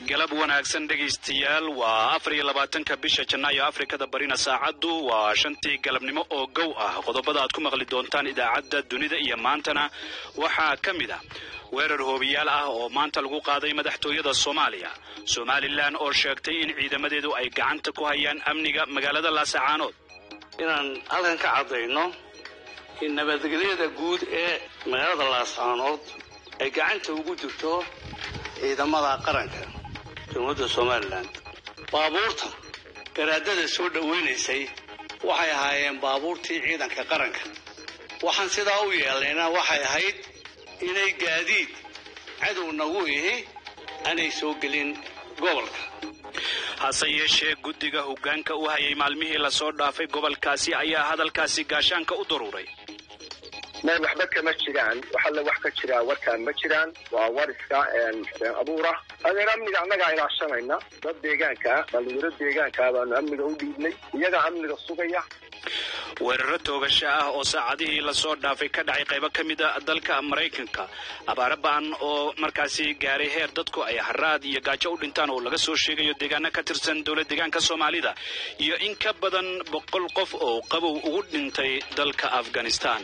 galab wanaagsan dhegaystayaal waa afar iyo labaatanka bisha janaayo afrikada barina saacaddu waa shantii galabnimo oo gow ah qodobada aad ku maqli doontaan idaacadda dunida iyo maantana waxaa ka mid ah weerar hoobiyaal ah oo maanta lagu qaaday madaxtooyada soomaaliya somalilan oo sheegtay in ciidamadeedu ay gacanta ku hayaan amniga magaalada laasacaanood inaan halkan ka caddayno in nabadgelyada guud ee magaalada laasacaanood ay gacanta ugu jirto ciidamada qaranka jamhuuriyadda somalilan baabuurta garaadada soo dhowaynaysay waxay ahaayeen baabuurtii ciidanka qaranka waxaan sidaa u yeelnayna waxay ahayd inay gaadiid cadow nagu ihi aanay soo gelin gobolka hase yeeshee guddiga hoggaanka u hayay maalmihii lasoo dhaafay gobolkaasi ayaa hadalkaasi gaashaanka u daruuray meel waxba kama jiraan waxalle wax ka jiraa warkaan ma jiraan waa war iska been abuura adeer amniga annagaa ilaashanayna dad deegaankaa dhalinyaro deegaankaa baanu amniga u dhiibnay iyagaa amniga sugaya weeraro toogasho ah oo saacadihii lasoo dhaafay ka dhacay qaybo ka mid a dalka maraykanka abaaro ba'an oo markaasi gaaray heer dadku ay haraad iyo gaajo u dhintaan oo laga soo sheegayo deegaano ka tirsan dowlad deegaanka soomaalida iyo in ka badan boqol qof oo qabow ugu dhintay dalka afghanistan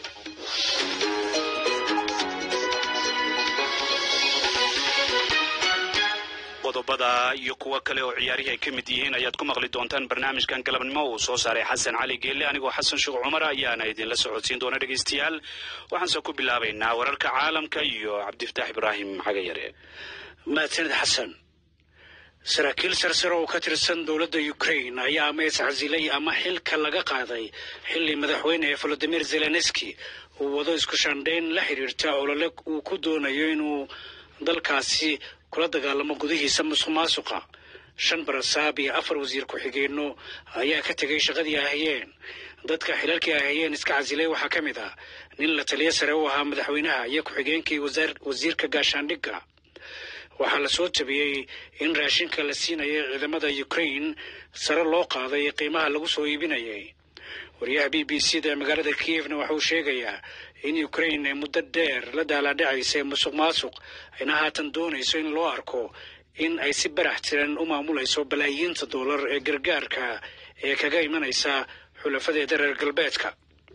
qodobada iyo kuwo kale oo ciyaarihii ay ka mid yihiin ayaad ku maqli doontaan barnaamijkan galabnimo uu soo saaray xasan cali geelle anigoo xasan sheekh cumar ayaana idinla socodsiin doona dhegaystayaal waxaanse ku bilaabaynaa wararka caalamka iyo cabdifataax ibraahim xagayare mahadsanid xasan saraakiil sarsare oo ka tirsan dowladda ukraine ayaa ama iscasilay ama xilka laga qaaday xilli madaxweyne volodimir zelenski uu wado isku shandhayn la xidhiirta olole uu ku doonayo inuu dalkaasi kula dagaalamo gudihiisa musuq maasuqa shan barasaab iyo afar wasiir ku-xigeenno ayaa ka tegay shaqadii ay hayeen dadka xilalkii ay hayeen iska casilay waxaa ka mid ah nin la taliyo sare u ahaa madaxweynaha iyo ku-xigeenkii wasiirka gaashaandhigga waxaa la soo tabiyey in raashinka la siinayay ciidamada ukraine sare loo qaaday qiimaha lagu soo iibinayay wariyaha b b c da magaalada kiyevna waxa uu sheegayaa in ukraine ay muddo dheer la daalaadhacaysay musuq maasuq ayna haatan doonayso in loo arko in ay si barax tiran u maamulayso balaayiinta dollar ee gargaarka ee kaga imanaysa xulafadeeda reer galbeedka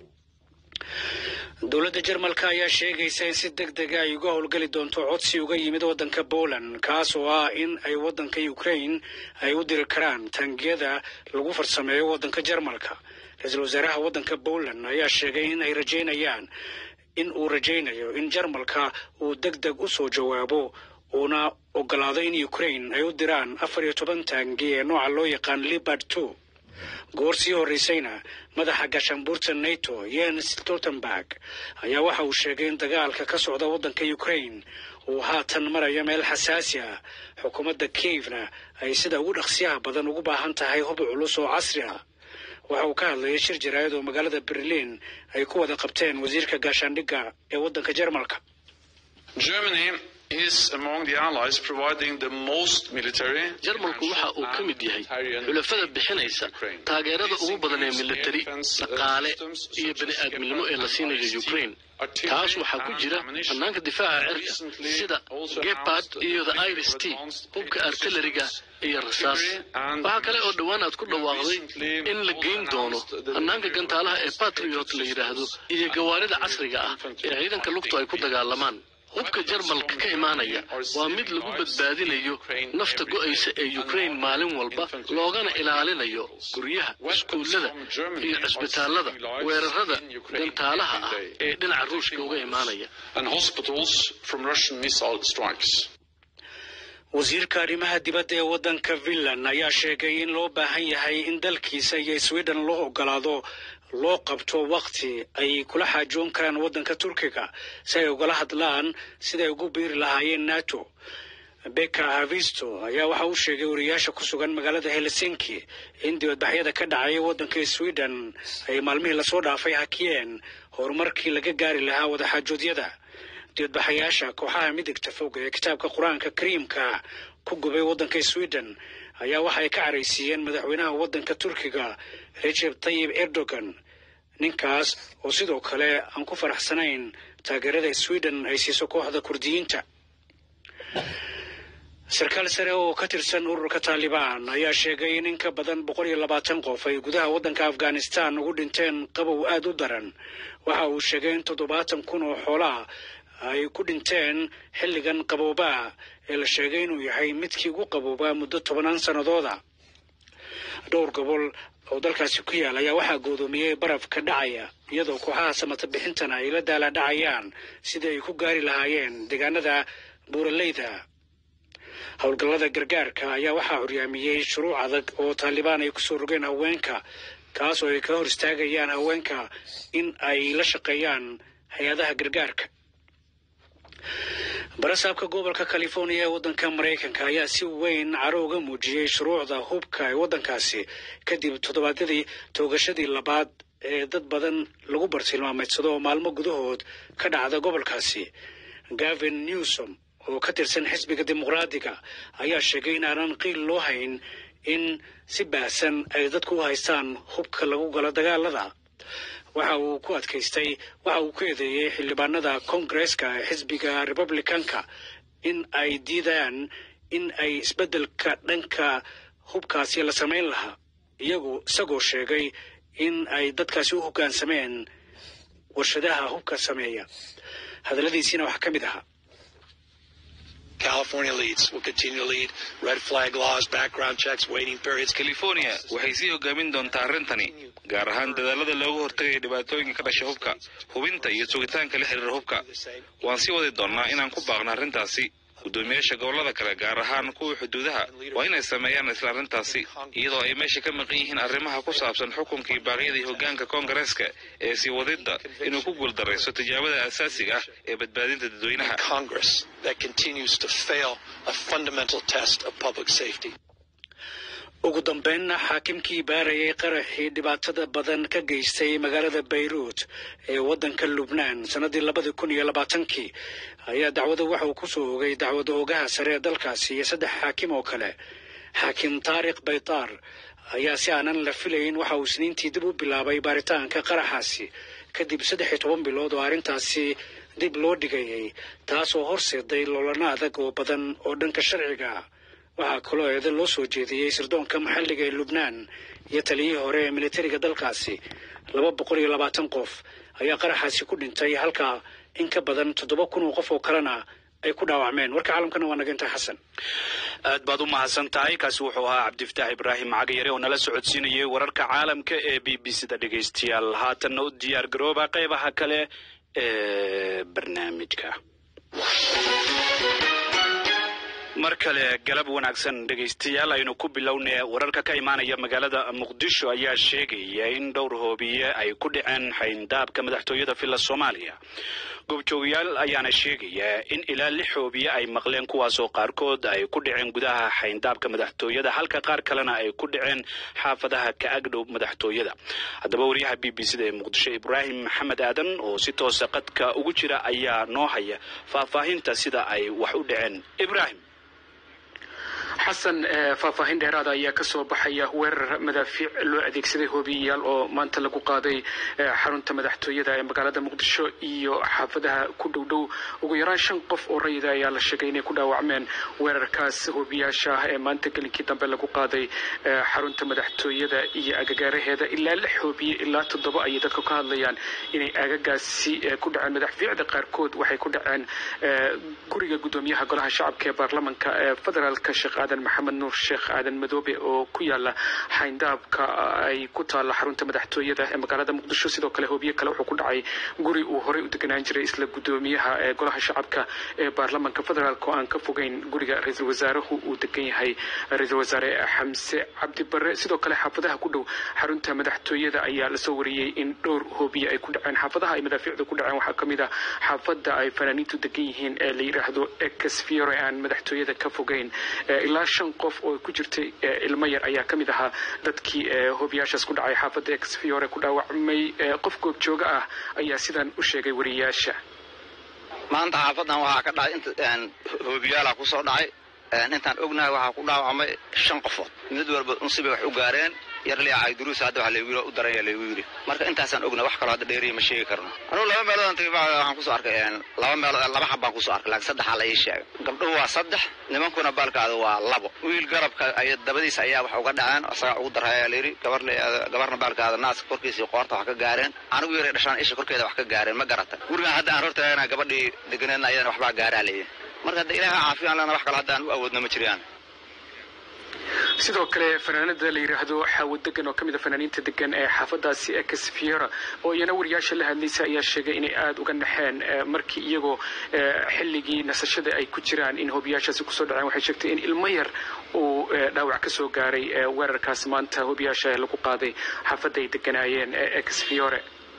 dowladda jarmalka ayaa sheegaysa in si deg dega ay uga howlgeli doonto codsi uga yimid waddanka poland kaas oo ah in ay waddanka ukraine ay u diri karaan taangiyada lagu farsameeyo waddanka jarmalka ra-iisul wasaaraha waddanka poland ayaa sheegay in ay rajaynayaan in uu rajaynayo in jarmalka uu deg deg u soo jawaabo uuna ogolaado in ukraine ay u diraan afar iyo toban taangi ee nooca loo yaqaan libard two goor sii horraysayna madaxa gaashaanbuurta nato yens stoltenberg ayaa waxa uu sheegay in dagaalka ka socda waddanka ukraine uu haatan maraya meel xasaasi ah xukuumadda kievna ay sida ugu dhaqsiyaha badan ugu baahan tahay hub culus oo casri ah waxa uu ka hadlayay shir jaraa'id oo magaalada berliin ay ku wada qabteen wasiirka gaashaandhigga ee waddanka jarmalka jarmalku waxa uu ka mid yahay xulafada bixinaysa taageerada ugu badan ee militari dhaqaale iyo bani aadminimo ee la siinayo ukraine taas waxaa ku jira bannaanka difaaca cirka sida gepard iyo the iris t hubka artilleriga iyo rasaas waxaa kale oo dhowaan aad ku dhawaaqday in la geyn doono hannaanka gantaalaha ee batriot la yidhaahdo iyo gawaarida casriga ah ee ciidanka lugtu ay ku dagaalamaan hubka jarmalka ka imaanaya waa mid lagu badbaadinayo nafta go'aysa ee ukraine maalin walba loogana ilaalinayo guryaha iskuullada iyo cisbitaallada weerarada gantaalaha ah ee dhinaca ruushka uga imaanaya wasiirka arrimaha dibadda ee waddanka finland ayaa sheegay in loo baahan yahay in dalkiisa iyo sweden loo ogolaado loo qabto wakhti ay kula xaajoon karaan waddanka turkiga si ay ugala hadlaan siday ugu biiri lahaayeen nato beka havisto ayaa waxa uu sheegay wariyaasha ku sugan magaalada helsinki in dibadbaxyada ka dhacaya waddanka sweden ay maalmihii lasoo dhaafay hakiyeen horumarkii laga gaari lahaa wadaxaajoodyada dibadbaxayaasha kooxaha midigta fog ee kitaabka qur-aanka kariimka ku gubay waddanka sweden ayaa waxa ay ka caraysiiyeen madaxweynaha waddanka turkiga recep tayib erdogan ninkaas oo sidoo kale aan ku faraxsanayn taageerada sweden ay siiso kooxda kurdiyiinta sarkaal sare oo ka tirsan ururka taalibaan ayaa sheegay in in ka badan boqol iyo labaatan qof ay gudaha waddanka afghanistan ugu dhinteen qabow aada u daran waxa uu sheegay in toddobaatan kun oo xoolaha ay ku dhinteen xilligan qaboobaha ee la sheegay inuu yahay midkii ugu qaboobaa muddo tobanaan sannadooda dhowr gobol oo dalkaasi ku yaal ayaa waxaa goodoomiyey baraf ka dhacaya iyadoo kooxaha samata bixintana ay la daala dhacayaan sidii ay ku gaari lahaayeen deegaanada buuraleyda howlgallada gargaarka ayaa waxaa horyaamiyey shuruuc adag oo taalibaan ay kusoo rogeen haweenka kaas oo ay ka hor istaagayaan haweenka in ay la shaqeeyaan hay-adaha gargaarka barasaabka gobolka california ee waddanka maraykanka ayaa si weyn caro uga muujiyey shuruucda hubka ee waddankaasi kadib toddobaadyadii toogashadii labaad ee dad badan lagu bartilmaameedsado oo maalmo gudahood ka dhacda gobolkaasi gavin newsom oo ka tirsan xisbiga dimuqraadiga ayaa sheegay in aanan qiil loo hayn in si baahsan ay dadku u haystaan hubka lagu galo dagaalada waxa uu ku adkaystay waxa uu ku eedeeyey xildhibaanada koongareeska ee xisbiga republicanka in ay diidaan in ay isbeddelka dhanka hubkaasi la samayn lahaa iyagu isagoo sheegay in ay dadkaasi u hoggaansameen warshadaha hubka sameeya hadalladiisiina waxaa ka mid ahaa California leads. Will continue to lead. Red flag laws, background checks, waiting periods. california waxay sii hogaamin doontaa arrintani gaar ahaan dadaalada loogu hortagaya dhibaatooyinka ka dhasha hubka hubinta iyo sugitaanka la xiriira hubka waan sii wadi doonnaa inaan ku baaqno arrintaasi guddoomiyaasha gobollada kale gaar ahaan kuwa xuduudaha waa inay sameeyaan isla arrintaasi iyadoo ay meesha ka maqan yihiin arrimaha ku saabsan xukunkii baaqyadii hoggaanka koongareeska ee sii wadidda inuu ku guuldarayso tijaabada asaasiga ah ee badbaadinta dadweynaha Congress that continues to fail a fundamental test of public safety. ugu dambeynna xaakimkii baarayay qaraxii dhibaatada badan ka geystay magaalada bayruut ee waddanka lubnaan sannadii labadii kun iyo labaatankii ayaa dacwada waxa uu ku soo ogay dacwada ogaha sare ee dalkaasi iyo saddex xaakim oo kale xaakim taarikh baytaar ayaa si aanan la filayn waxa uu isniintii dib u bilaabay baaritaanka qaraxaasi kadib saddex iyo toban bilood oo arrintaasi dib loo dhigayay taasoo horseeday loolana adag oo badan oo dhanka sharciga ah waxaa kaloo eeda loo soo jeediyey sirdoonka maxalliga ee lubnaan iyo taliyihii hore ee militariga dalkaasi laba boqol iyo labaatan qof ayaa qaraxaasi ku dhintay halka in ka badan toddoba kun oo qof oo kalena ay ku dhaawacmeen warka caalamkana waa naginta xasan aad baad u mahadsan tahay kaasi wuxuu ahaa cabdifataax ibraahim cagayare oo nala socodsiinayay wararka caalamka ee b b c da dhegaystayaal haatanna u diyaar garooba qeybaha kale ee barnaamijka mar kale galab wanaagsan dhegaystayaal aynu ku bilownay wararka ka imaanaya magaalada muqdisho ayaa sheegaya in dhowr hoobiye ay ku dhaceen xayndaabka madaxtooyada villa soomaaliya goobjoogayaal ayaana sheegaya in ilaa lix hoobiye ay maqleen kuwaasoo qaarkood ay ku dhaceen gudaha xayndaabka madaxtooyada halka qaar kalena ay ku dhaceen xaafadaha ka agdhow madaxtooyada haddaba wariyaha b b c da ee muqdisho ibraahim maxamed aadan oo si toosa qadka ugu jira ayaa noo haya faahfaahinta sida ay wax u dhaceen ibraahim xasan faahfaahin dheeraada ayaa kasoo baxaya weerar madaafiic loo adeegsaday hoobiyayaal oo maanta lagu qaaday xarunta madaxtooyada ee magaalada muqdisho iyo xaafadaha ku dhow dhow ugu yaraan shan qof oo rayida ayaa la sheegay inay ku dhaawacmeen weerarkaas hoobiyaasha ah ee maanta gelinkii dambe lagu qaaday xarunta madaxtooyada iyo agagaaraheeda ilaa lix hoobiye ilaa toddoba ayay dadka ka hadlayaan inay agagaasi ku dhaceen madaxfiicda qaarkood waxay ku dhaceen guriga guddoomiyaha golaha shacabka ee baarlamanka ee federaalka sheekh aadan maxamed nuur sheekh aadan madoobe oo ku yaala xayndaabka ay ku taalla xarunta madaxtooyada ee magaalada muqdisho sidoo kale hoobiye kale wuxuu ku dhacay guri uu horey u deganaan jiray isla guddoomiyaha ee golaha shacabka ee baarlamanka federaalk oo aan ka fogeyn guriga ra-iisul wasaaruhu uu degan yahay ra-iisul wasaare xamse cabdi barre sidoo kale xaafadaha ku dhow xarunta madaxtooyada ayaa lasoo wariyey in dhowr hoobiye ay ku dhaceen xaafadaha ay madaafiicdu ku dhaceen waxaa ka mid ah xaafada ay fanaaniintu degan yihiin ee la yidhaahdo exfiore aan madaxtooyada ka fogeyn ilaa shan qof oo ku jirtay ilmo yar ayaa ka mid ahaa dadkii hoobiyaashaas ku dhacay xaafadda exfiore ku dhaawacmay qof goobjooga ah ayaa sidan u sheegay wariyayaasha maanta xaafadan waxaa ka dhacay inta hoobiyaala kusoo dhacay intaan ognahay waxaa ku dhaawacmay shan qofood mid walba unsibay wax u gaareen yarliya cayduruus hadda waxa laygu u daranya laygu yidhi marka intaasaan ogna wax kaloo hadda dheeriya ma sheegi karno anugu laba meeloodaan tagay waxaan kusoo arkay laba meelood laba xab baan kusoo arkay laakiin saddexaa la ii sheegay gabdhuhu waa saddex nimankuna baalkaada waa labo wiil garabka ay dabadiisa ayaa wax uga dhaceen isagaa ugu daraya layidhi gabar gabarna baalkaada naaska korkiisa iyo qoorta wax ka gaareen anigu yaray dhashaan isha korkeeda wax ka gaareen ma garata gurigaan hadda aan hortaagana gabadhii deganeedna ayadana waxbaa gaaraa leeyahay marka hadda ilaaha caafiyan lana wax kale hadda aan u awoodna ma jiraan sidoo kale fanaanada la yidhaahdo xaawo degan oo ka mid a fanaaniinta degan ee xaafadaasi ex fiera oo iyana wariyaasha la hadlaysa ayaa sheegay inay aada uga naxeen markii iyagoo xilligii nasashada ay ku jiraan in hobiyaashaasi kusoo dhaceen waxay sheegtay in ilmo yar uu dhaawac ka soo gaaray weerarkaas maanta hobiyaasha lagu qaaday xaafadda ay deganaayeen ex fiore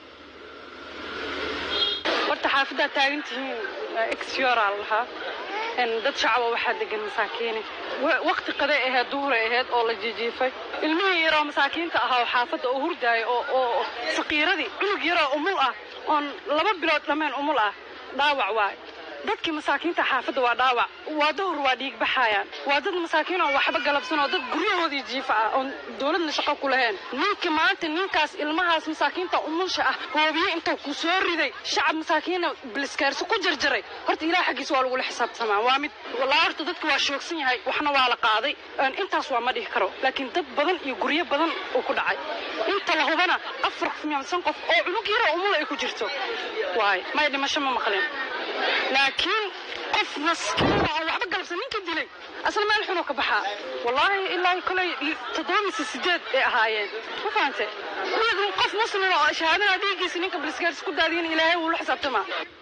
horta xaafaddaa taagan tihiin exfiora lahaa dad shacaba waxaa degan masaakiini wakti qaday ahayd duhuray ahayd oo la jijiifay ilmihii yaroo masaakiinta ahaa oo xaafadda oo hurdaaya oo saqiiradii cunug yaroo umul ah oon laba bilood dhammayn umul ah dhaawac waay dadkii masaakiinta xaafadda waa dhaawac waa duhur waa dhiig baxaayaan waa dad masaakiin oo waxba galabsan oo dad guryahoodii jiifa ah oon dowladna shaqo ku lahayn ninka maanta ninkaas ilmahaas masaakiinta umulsha ah hoobiye intuu ku soo riday shacab masaakiina biliskaarsi ku jarjaray horta ilaah xaggiisa waa lagula xisaabtamaa waa mid walaa horta dadka waa shoogsan yahay waxna waa la qaaday intaas waa ma dhihi karo laakiin dad badan iyo guryo badan uu ku dhacay inta la hubana afar miyansan qof oo cunug yaroo umul ay ku jirto waay may dhimasho ma maqleen laakiin qof maskiina oo waxba galabsan ninka dilay asna meel xunoo ka baxaa wallaahi ilaa kolay toddoba mise sideed ay ahaayeen ma fahante dhiig qof muslima oo shahaadana dhiiggiisa ninka balisgaaris ku daadiyan ilaahay wuu la xisaabtamaa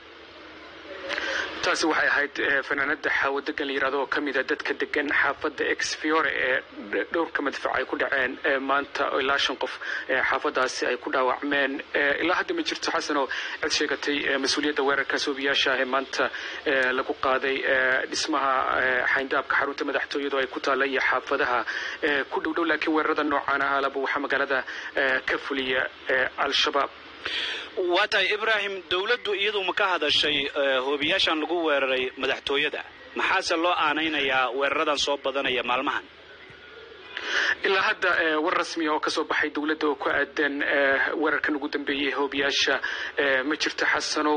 taasi waxay ahayd fanaanada xaawo degan la yidhahdo oo ka mid a dadka degan xaafadda ex fiore ee dhowrka madfac ay ku dhaceen maanta ilaa shan qof xaafadaasi ay ku dhaawacmeen ilaa hadda ma jirto xasanoo cid sheegatay mas-uuliyadda weerarkaas hoobiyaasha ah ee maanta lagu qaaday dhismaha xayndaabka xarunta madaxtooyadu ay ku taalla iyo xaafadaha ku dhow dhow laakiin weerarada noocaan ah alaba waxaa magaalada ka fuliya al-shabaab waa tahay ibraahim dowladdu iyadu ma ka hadashay hoobiyaashan lagu weeraray madaxtooyada maxaase loo aanaynayaa weeraradan soo badanaya maalmahan ilaa hadda war rasmiya oo kasoo baxay dowladda oo ku aadan weerarkan ugu dambeeyey hoobiyaasha ma jirto xasanow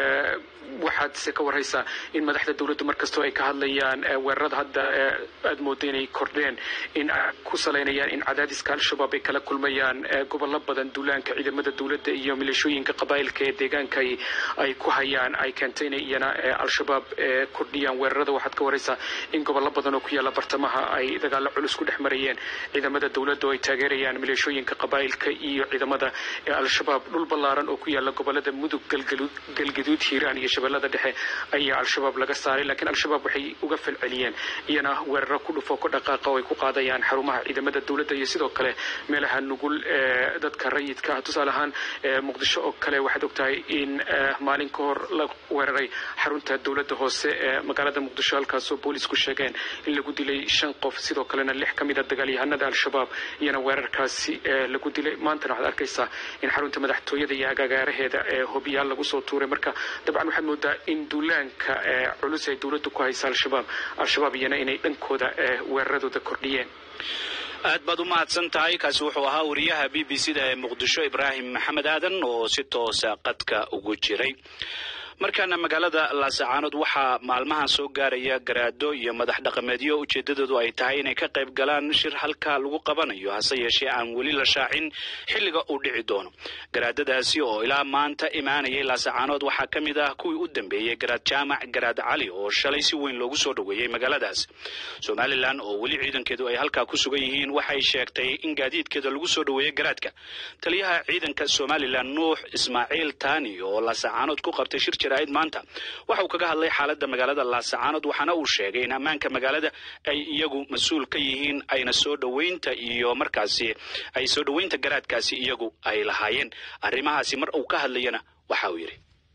waxaad se ka warhaysaa in madaxda dowladdu markastoo ay ka hadlayaan weerarada hadda aad mooda inay kordheen in ku salaynayaan in cadaadiska al-shabaab ay kala kulmayaan gobollo badan duulaanka ciidamada dowladda iyo maleeshooyinka qabaa'ilka ee deegaanka ay ku hayaan ay keentay inay iyana al-shabaab kordhiyaan weerarada waxaad ka warhaysaa in gobollo badan oo ku yaalla bartamaha ay dagaallo culus ku dhex marayeen ciidamada dowladda oo ay taageerayaan maleeshooyinka qabaa'ilka iyo ciidamada al-shabaab dhul ballaaran oo ku yaalla gobollada mudug galgaduud hiiraan iyo shabeellada dhexe ayaa al-shabaab laga saaray laakiin al-shabaab waxay uga falceliyeen iyana weeraro ku dhufo ku dhaqaaqa oo ay ku qaadayaan xarumaha ciidamada dowladda iyo sidoo kale meelaha nugul ee dadka rayidka ah tusaale ahaan muqdisho oo kale waxaad ogtahay in maalin ka hor la weeraray xarunta dowladda hoose ee magaalada muqdisho halkaasoo boolisku sheegeen in lagu dilay shan qof sidoo kalena lix ka mid a dagaalyahanada al-shabaab iyana weerarkaasi lagu dilay maantana waxaad arkaysaa in xarunta madaxtooyada iyo agaagaaraheeda ee hobiyaal lagu soo tuuray marka dabcan waxaad moodaa in duulaanka culus ay dowladdu ku haysa al-shabaab al-shabaab iyana inay dhankooda weeraradooda kordhiyeen aad baad u mahadsan tahay kaasi wuxuu ahaa wariyaha b b c da ee muqdisho ibraahim maxamed aadan oo si toosa qadka ugu jiray markaana magaalada laasacaanood waxaa maalmahan soo gaaraya garaado iyo madax dhaqameedyo ujeedadoodu ay tahay inay ka qayb galaan shir halka lagu qabanayo hase yeeshee aan weli la shaacin xilliga uu dhici doono garaadadaasi oo ilaa maanta imaanayay laasacaanood waxaa ka mid ah kuwii u dambeeyey garaad jaamac garaad cali oo shalay si weyn loogu soo dhoweeyey magaaladaas somalilan oo weli ciidankeedu ay halkaa ku sugan yihiin waxay sheegtay in gaadiidkeeda lagu soo dhoweeyey garaadka taliyaha ciidanka somalilan nuux ismaaciil taani oo laasacaanood ku qabtay shir jaraa'id maanta waxa uu kaga hadlay xaaladda magaalada laasacaanood waxaana uu sheegay in ammaanka magaalada ay iyagu mas-uul ka yihiin ayna soo dhoweynta iyo markaasi ay soo dhoweynta garaadkaasi iyagu ay lahaayeen arrimahaasi mar uu ka hadlayana waxa uu yidhi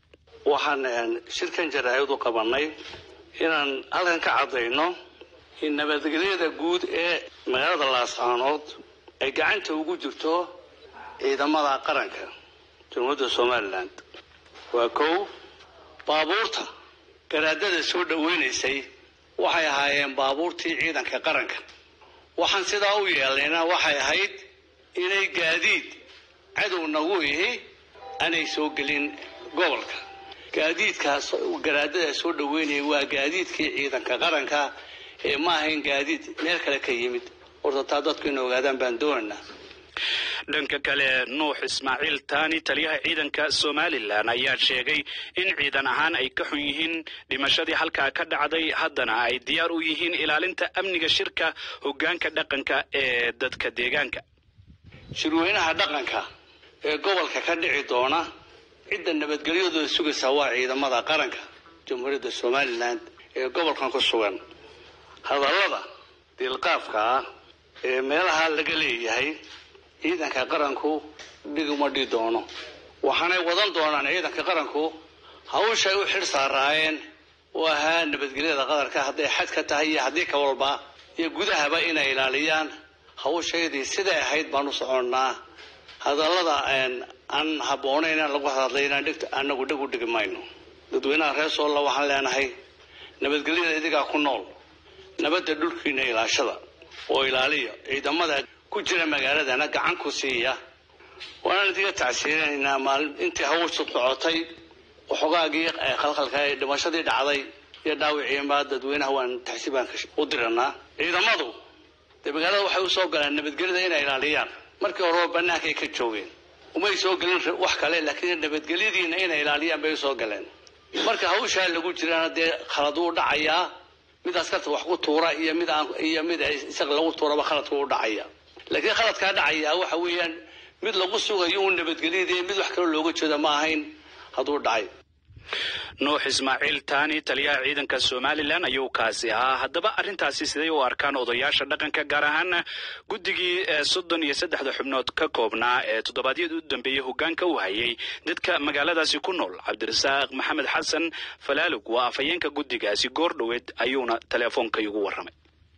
waxaan shirkan jaraa'id u qabannay inaan halkan ka caddayno in nabadgelyada guud ee magaalada laasacaanood ay gacanta ugu jirto ciidamada qaranka jamhuuriyadda somalilan waa kow baabuurta garaadada soo dhoweynaysay waxay ahaayeen baabuurtii ciidanka qaranka waxaan sidaa u yeelnayna waxay ahayd inay gaadiid cadow nagu ihi aanay soo gelin gobolka gaadiidkaas garaadada soo dhaweynaya waa gaadiidkii ciidanka qaranka ee ma ahayn gaadiid meel kale ka yimid horta taa dadku ina ogaadaan baan doonaynaa dhanka kale nuux ismaaciil taani taliyaha ciidanka somalilan ayaa sheegay in ciidan ahaan ay ka xun yihiin dhimashadii halkaa ka dhacday haddana ay diyaar u yihiin ilaalinta amniga shirka hoggaanka dhaqanka ee dadka deegaanka shirweynaha dhaqanka ee gobolka ka dhici doona cidda nabadgelyadooda sugaysaa waa ciidamada qaranka jamhuuriyadda somalilan ee gobolkan ku sugan hadallada diilqaafka ah ee meelaha laga leeyahay ciidanka qaranku dhiguma dhi doono waxaanay wadan doonaan ciidanka qaranku hawshay u xidh saaraayeen oo ahaa nabadgelyada qadarka hadday xad ka tahay iyo haddii ka walba iyo gudahaba inay ilaaliyaan hawshaydii siday ahayd baan u soconnaa hadallada aan habboonayn aan lagu hadlay inaan dhigta anagu dhig u dhigi mayno dadweynaha reer soolla waxaan leenahay nabadgelyada idigaa ku nool nabadda dhulkiina ilaashada oo ilaaliya ciidamada ku jira magaaladana gacan ku siiya waanaan idiga tacsiirinaynaa maalin intii hawshu socotay waxoogaagii khalkhalka ee dhimashadii dhacday iyo dhaawiciinbaa dadweynaha waan taxsiibaan u diranaa ciidamadu dee magaalada waxay usoo galeen nabadgelyada inay ilaaliyaan markii horeba banaanka ay ka joogeen umay soo gelin wax kale laakiin nabadgelyadiina inay ilaaliyaan bay usoo galeen marka hawshaa lagu jirana dee khalad uu dhacayaa mid askarta wax ku tuura iyo mid aan iyo mid isaga lagu tuuraba khaladku u dhacaya laakiin khaladkaa dhacaya waxa weeyaan mid lagu sugayo un nabadgelyadii mid wax kaloo looga jeeda ma ahayn hadduu dhacay nuux ismaaciil taani taliyaha ciidanka somalilan ayuu kaasi ahaa haddaba arrintaasi siday u arkaan odayaasha dhaqanka gaar ahaana guddigii soddon iyo saddexda xubnood ka koobnaa ee toddobaadyada u dambeeyey hoggaanka u hayay dadka magaaladaasi ku nool cabdirasaaq maxamed xasan falaalug waa afhayeenka guddigaasi goor dhoweed ayuuna teleefoonka igu warramay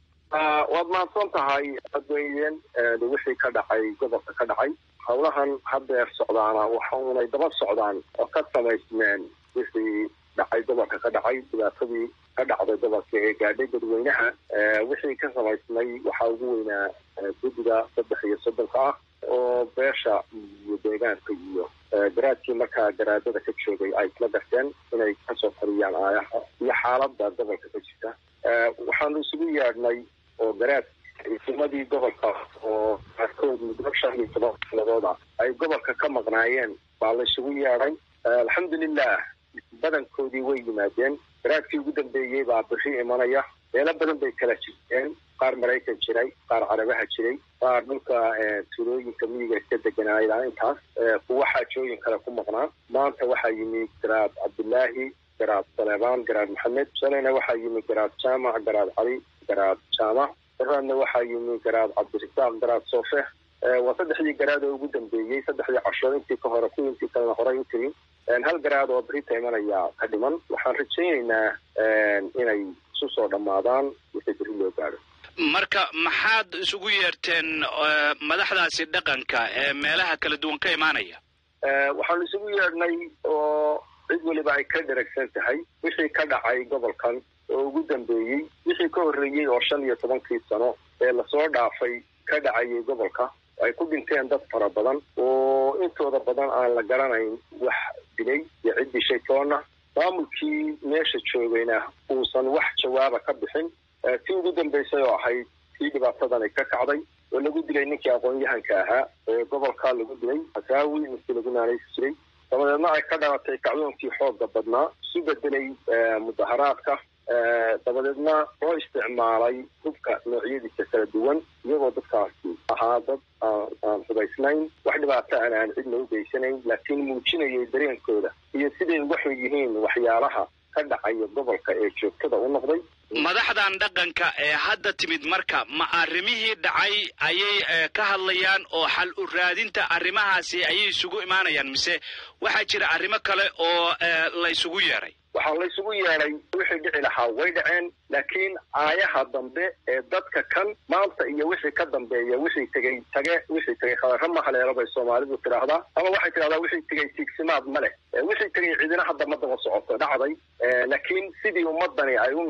waad mahadsan tahay adweyn wixii ka dhacay gobolka ka dhacay howlahan haddeer socdaana waxaunay daba socdaan oo ka samaysmeen wixii dhacay gobolka ka dhacay dhibaatadii ka dhacday gobolka ee gaadhay dadweynaha wixii ka samaysmay waxaa ugu weynaa guddiga saddex iyo soddonka ah oo beesha iyo deegaanka iyo garaadkii markaa garaadada ka joogay ay isla garteen inay kasoo qariyaan aayaha iyo xaaladda gobolka ka jirta waxaanu isugu yeedhnay oo garaad ciidamadii gobolka oo qaarkood muddo shan iyo toban sanadooda ay gobolka ka maqnaayeen baa la isugu yeedhay alxamdulilah badankoodii way yimaadeen garaadkii ugu dambeeyey baa bixi imanaya meelo badan bay kala jirteen qaar maraykan jiray qaar carabaha jiray qaar dhulka tuulooyinka miyiga iska deganaayaa intaas kuwa xaajooyin kale ku maqnaa maanta waxaa yimi garaad cabdilaahi garaad saleebaan garaad maxamed shalayna waxaa yimi garaad jaamac garaad cali garaad jaamac daraadna waxaa yimi garaad cabdirasaaq garaad soofe waa saddexdii garaad oo ugu dambeeyey saddexdii casho intii ka hore kuwii intii kalena horey u timi hal garaad oo berita imanaya ka dhiman waxaan rajaynaynaa inay isu soo dhammaadaan wixii beri loo gaadho marka maxaad isugu yeerteen madaxdaasi dhaqanka ee meelaha kala duwan ka imaanaya waxaanu isugu yeedhnay oo cid weliba ay ka dheragsan tahay wixii ka dhacay gobolkan oo ugu dambeeyey wixii ka horreeyey oo shan iyo tobankii sano ee lasoo dhaafay ka dhacayay gobolka ay ku dhinteen dad fara badan oo intooda badan aan la garanayn wax dilay iyo cid dishay toonna maamulkii meesha joogayna uusan wax jawaaba ka bixin tii ugu dambaysay oo ahayd tii dhibaatadani ka kacday oo lagu dilay ninkii aqoon-yahanka ahaa ee gobolka lagu dilay hasaawi ninkii lagu naanaysi jiray dabadeedna ay ka dhalatay kacdoonkii xoogga badnaa isu bedelay mudaharaadka dabadeedna loo isticmaalay hubka noocyadiisa kala duwan iyagoo dadkaasi ahaa dad aan hubaysnayn wax dhibaato aan aan cidna u geysanayn laakiin muujinayay dareenkooda iyo siday uga xun yihiin waxyaalaha ka dhacaya gobolka ee joogtada u noqday madaxdan dhaqanka ee hadda timid marka ma arrimihii dhacay ayay ka hadlayaan oo xal u raadinta arrimahaasi ayay isugu imaanayaan mise waxaa jira arrimo kale oo la isugu yeeray waxaa la isugu yeedhay wixii dhici lahaa way dhaceen laakiin aayaha dambe ee dadka kan maanta iyo wixii ka dambeeya wixii tegey tage wixii tegey khadarra ma haleelo bay soomaalidu tidhaahdaa ama waxay tidhahdaa wixii tegey tiigsimaad ma leh wixii tegey cidina hadda ma daba socoto dhacday laakiin sidii ummadani ay u noolaan lahayd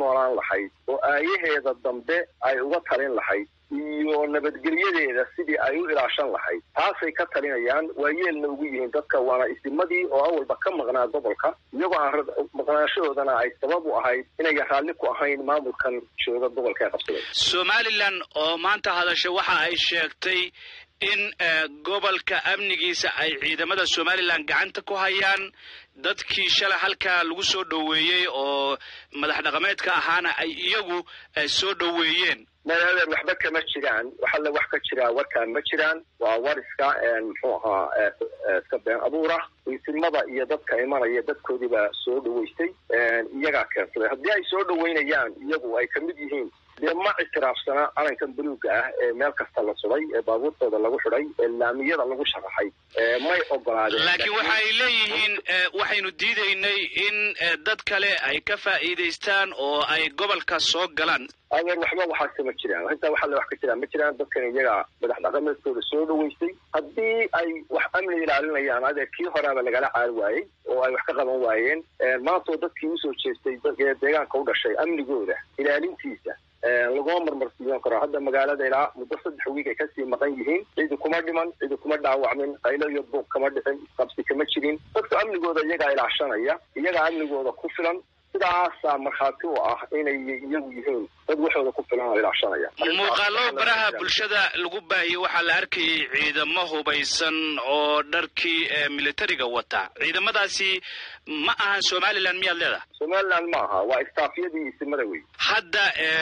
lahayd oo aayaheeda dambe ay uga talin lahayd iyo nabadgelyadeeda sidii ay u ilaashan lahayd taasay ka talinayaan waa yeelna ugu yihiin dadka waana isimadii oo awalba ka maqnaa gobolka iyagoo aan maqnaashahoodana ay sabab u ahayd inayan raalli ku ahayn maamulkan jooga gobolka ee qabsaday somalilan oo maanta hadasha waxa ay sheegtay in gobolka amnigiisa ay ciidamada somalilan gacanta ku hayaan dadkii shalay halkaa lagu soo dhoweeyey oo madax dhaqameedka ahaana ay iyagu soo dhoweeyeen madadeer waxba kama jiraan waxalle wax ka jiraa warkaan ma jiraan waa war iska muxuu ahaa iska been abuura isimada iyo dadka imanaya dadkoodiiba soo dhaweystay iyagaa keensaday haddii ay soo dhaweynayaan iyagu ay kamid yihiin dee ma ictiraafsana calankan buluuga ah ee meel kasta la suday ee baabuurtooda lagu xidhay ee laamiyada lagu sharaxay may ogolaadeen laakiin waxa ay leeyihiin waxaynu diidaynay in dad kale ay ka faa'iidaystaan oo ay gobolka soo galaan adeer waxba waxaase ma jiraan intaa waxa le wax ka jiraan ma jiraan dadkan iyaga madax dhaqameedkooda soo dhaweystay haddii ay wax amni ilaalinayaan adeer kii horaaba lagala caari waayey oo ay wax ka qaban waayeen maantoo dadkii usoo jeestay deegaanka u dhashay amnigooda ilaalintiisa laguma marmarsiiyan karo hadda magaalada ilaa muddo saddex wiig ay kasii maqan yihiin cidi kuma dhiman cidi kuma dhaawacmin qaylo iyo buuq kama dhicin qabsi kama jirin dadka amnigooda iyagaa ilaashanaya iyagaa amnigooda ku filan sidaasaa markhaati u ah inay iyagu yihiin dad waxooda ku filan oo ilaashanaya muuqaalo baraha bulshada lagu baahiyey waxaa la arkayay ciidamo hubaysan oo dharkii militariga wata ciidamadaasi ma ahan somalilan miyaad leedahay somalilan ma aha waa istaafyadii isimada wey hadda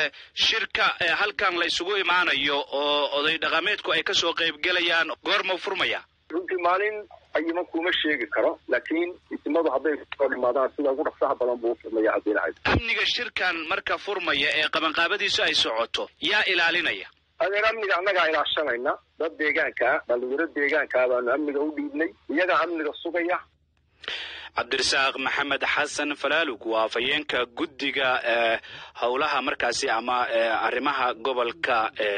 shirka halkan la isugu imaanayo oo oday dhaqameedku ay kasoo qaybgelayaan goormau furmaya runtii maalin ayima kuma sheegi karo laakiin isimadu hadday soo dhimaadaan sida ugu dhaqsaha badan buu ufurmaya haddii lahayd amniga shirkan marka furmaya ee qabanqaabadiisu ay socoto yaa ilaalinaya adeer amniga annagaa ilaashanayna dad deegaanka dhalinyaro deegaankaa baanu amniga u dhiibnay iyagaa amniga sugaya cabdirasaaq maxamed xasan falaalug waa afhayeenka guddiga howlaha markaasi ama arrimaha gobolka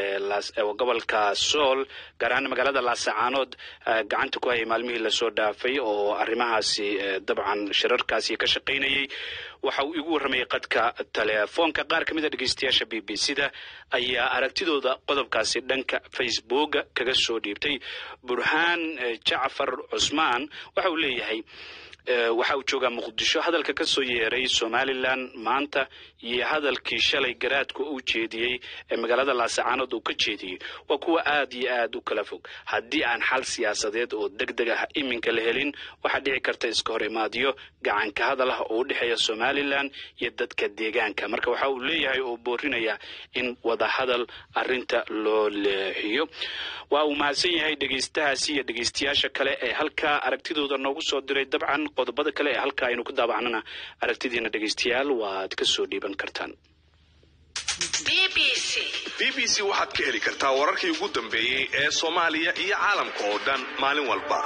gobolka sool gaar ahaan magaalada laasacaanood gacanta ku hayay maalmihii lasoo dhaafay oo arrimahaasi dabcan shirarkaasi ka shaqaynayay waxa uu igu warramayay qadka telefoonka qaar ka mid a dhegeystayaasha b b c da ayaa aragtidooda qodobkaasi dhanka facebook kaga soo dhiibtay burhaan jacfar cusmaan waxa uu leeyahay waxa uu joogaa muqdisho hadalka ka soo yeeray somalilan maanta iyo hadalkii shalay garaadka u jeediyey ee magaalada laasacaanood uu ka jeediyey waa kuwa aad iyo aad u kala fog haddii aan xal siyaasadeed oo deg deg ah iminka la helin waxaa dhici karta iska hor imaadyo gacanka hadal ah oo u dhexeeya somalilan iyo dadka deegaanka marka waxa uu leeyahay oo boorinaya in wadahadal arinta loo leexiyo waa uu mahadsan yahay dhegeystahaasi iyo dhegeystayaasha kale ee halkaa aragtidooda noogu soo diray dabcan qodobada kale ee halkaa aynu ku daabacnana aragtidiina dhegeystayaal waad ka soo dhiiban kartaan b b c waxaad ka heli kartaa wararkii ugu dambeeyey ee soomaaliya iyo caalamka oo dhan maalin walba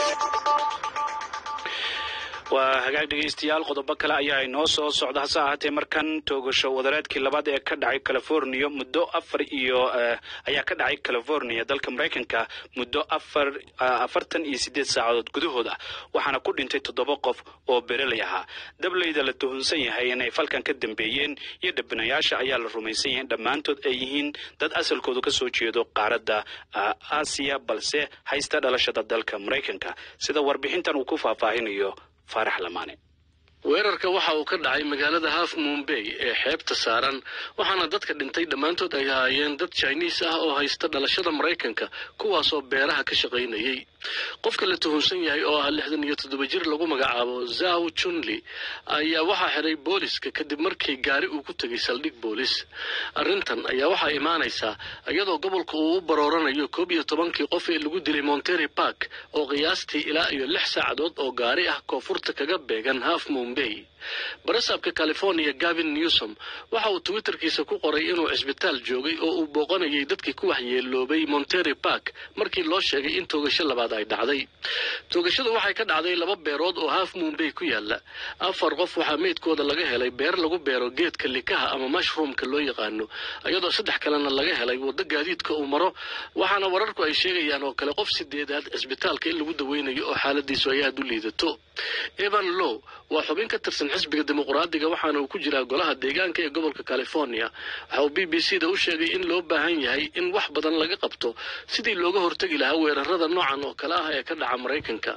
waa hagaag dhegeystayaal qodobo kale ayaa inoo soo socda hase ahaatee markan toogasho wadareedkii labaad ee ka dhacay california muddo afar iyo ayaa ka dhacay california dalka maraykanka muddo afar afartan iyo siddeed saacadood gudahood ah waxaana ku dhintay toddoba qof oo bereley ahaa dableyda la tuhunsan yahay inay falkan ka dambeeyeen iyo dhabinayaasha ayaa la rumaysan yahay in dhammaantood ay yihiin dad asalkoodu kasoo jeedo qaaradda aasiya balse haysta dhalashada dalka maraykanka sida warbixintan uu ku faahfaahinayo faarax lamaane weerarka waxa uu ka dhacay magaalada half mumbay ee xeebta saaran waxaana dadka dhintay dhammaantood ay ahaayeen dad jiniis ah oo haysta dhalashada maraykanka kuwaasoo beeraha ka shaqaynayay qofka la tuhunsan yahay oo ah lixdan iyo toddoba jir lagu magacaabo zaw junli ayaa waxaa xiray booliska kadib markii gaari uu ku tegay saldhig boolis arrintan ayaa waxaa imaanaysaa iyadoo gobolka uu u barooranayo koob iyo tobankii qof ee lagu dilay montery park oo qiyaastii ilaa iyo lix saacadood oo gaari ah koonfurta kaga beegan half mumbay barasaabka california gavin newsom waxa uu twitterkiisa ku qoray inuu cisbitaal joogay oo uu booqanayay dadkii ku waxyeeloobay montery park markii loo sheegay in toogasho labaad ay dhacday toogashadu waxay ka dhacday laba beerood oo half mumbay ku yaala afar qof waxaa meydkooda laga helay beer lagu beero geedka likaha ama mushroomka loo yaqaano iyadoo saddex kalena laga helay waddo gaadiidka uu maro waxaana wararku ay sheegayaan oo kale qof sideedaad cisbitaalka in lagu daweynayo oo xaaladiisu ay aada u liidato evan low waa xubin ka tirsan xisbiga dimuqraadiga waxaana uu ku jiraa golaha deegaanka ee gobolka california waxa uu b b c da u sheegay in loo baahan yahay in wax badan laga qabto sidii looga hortegi lahaa weerarada noocan oo kale ah ee ka dhaca maraykanka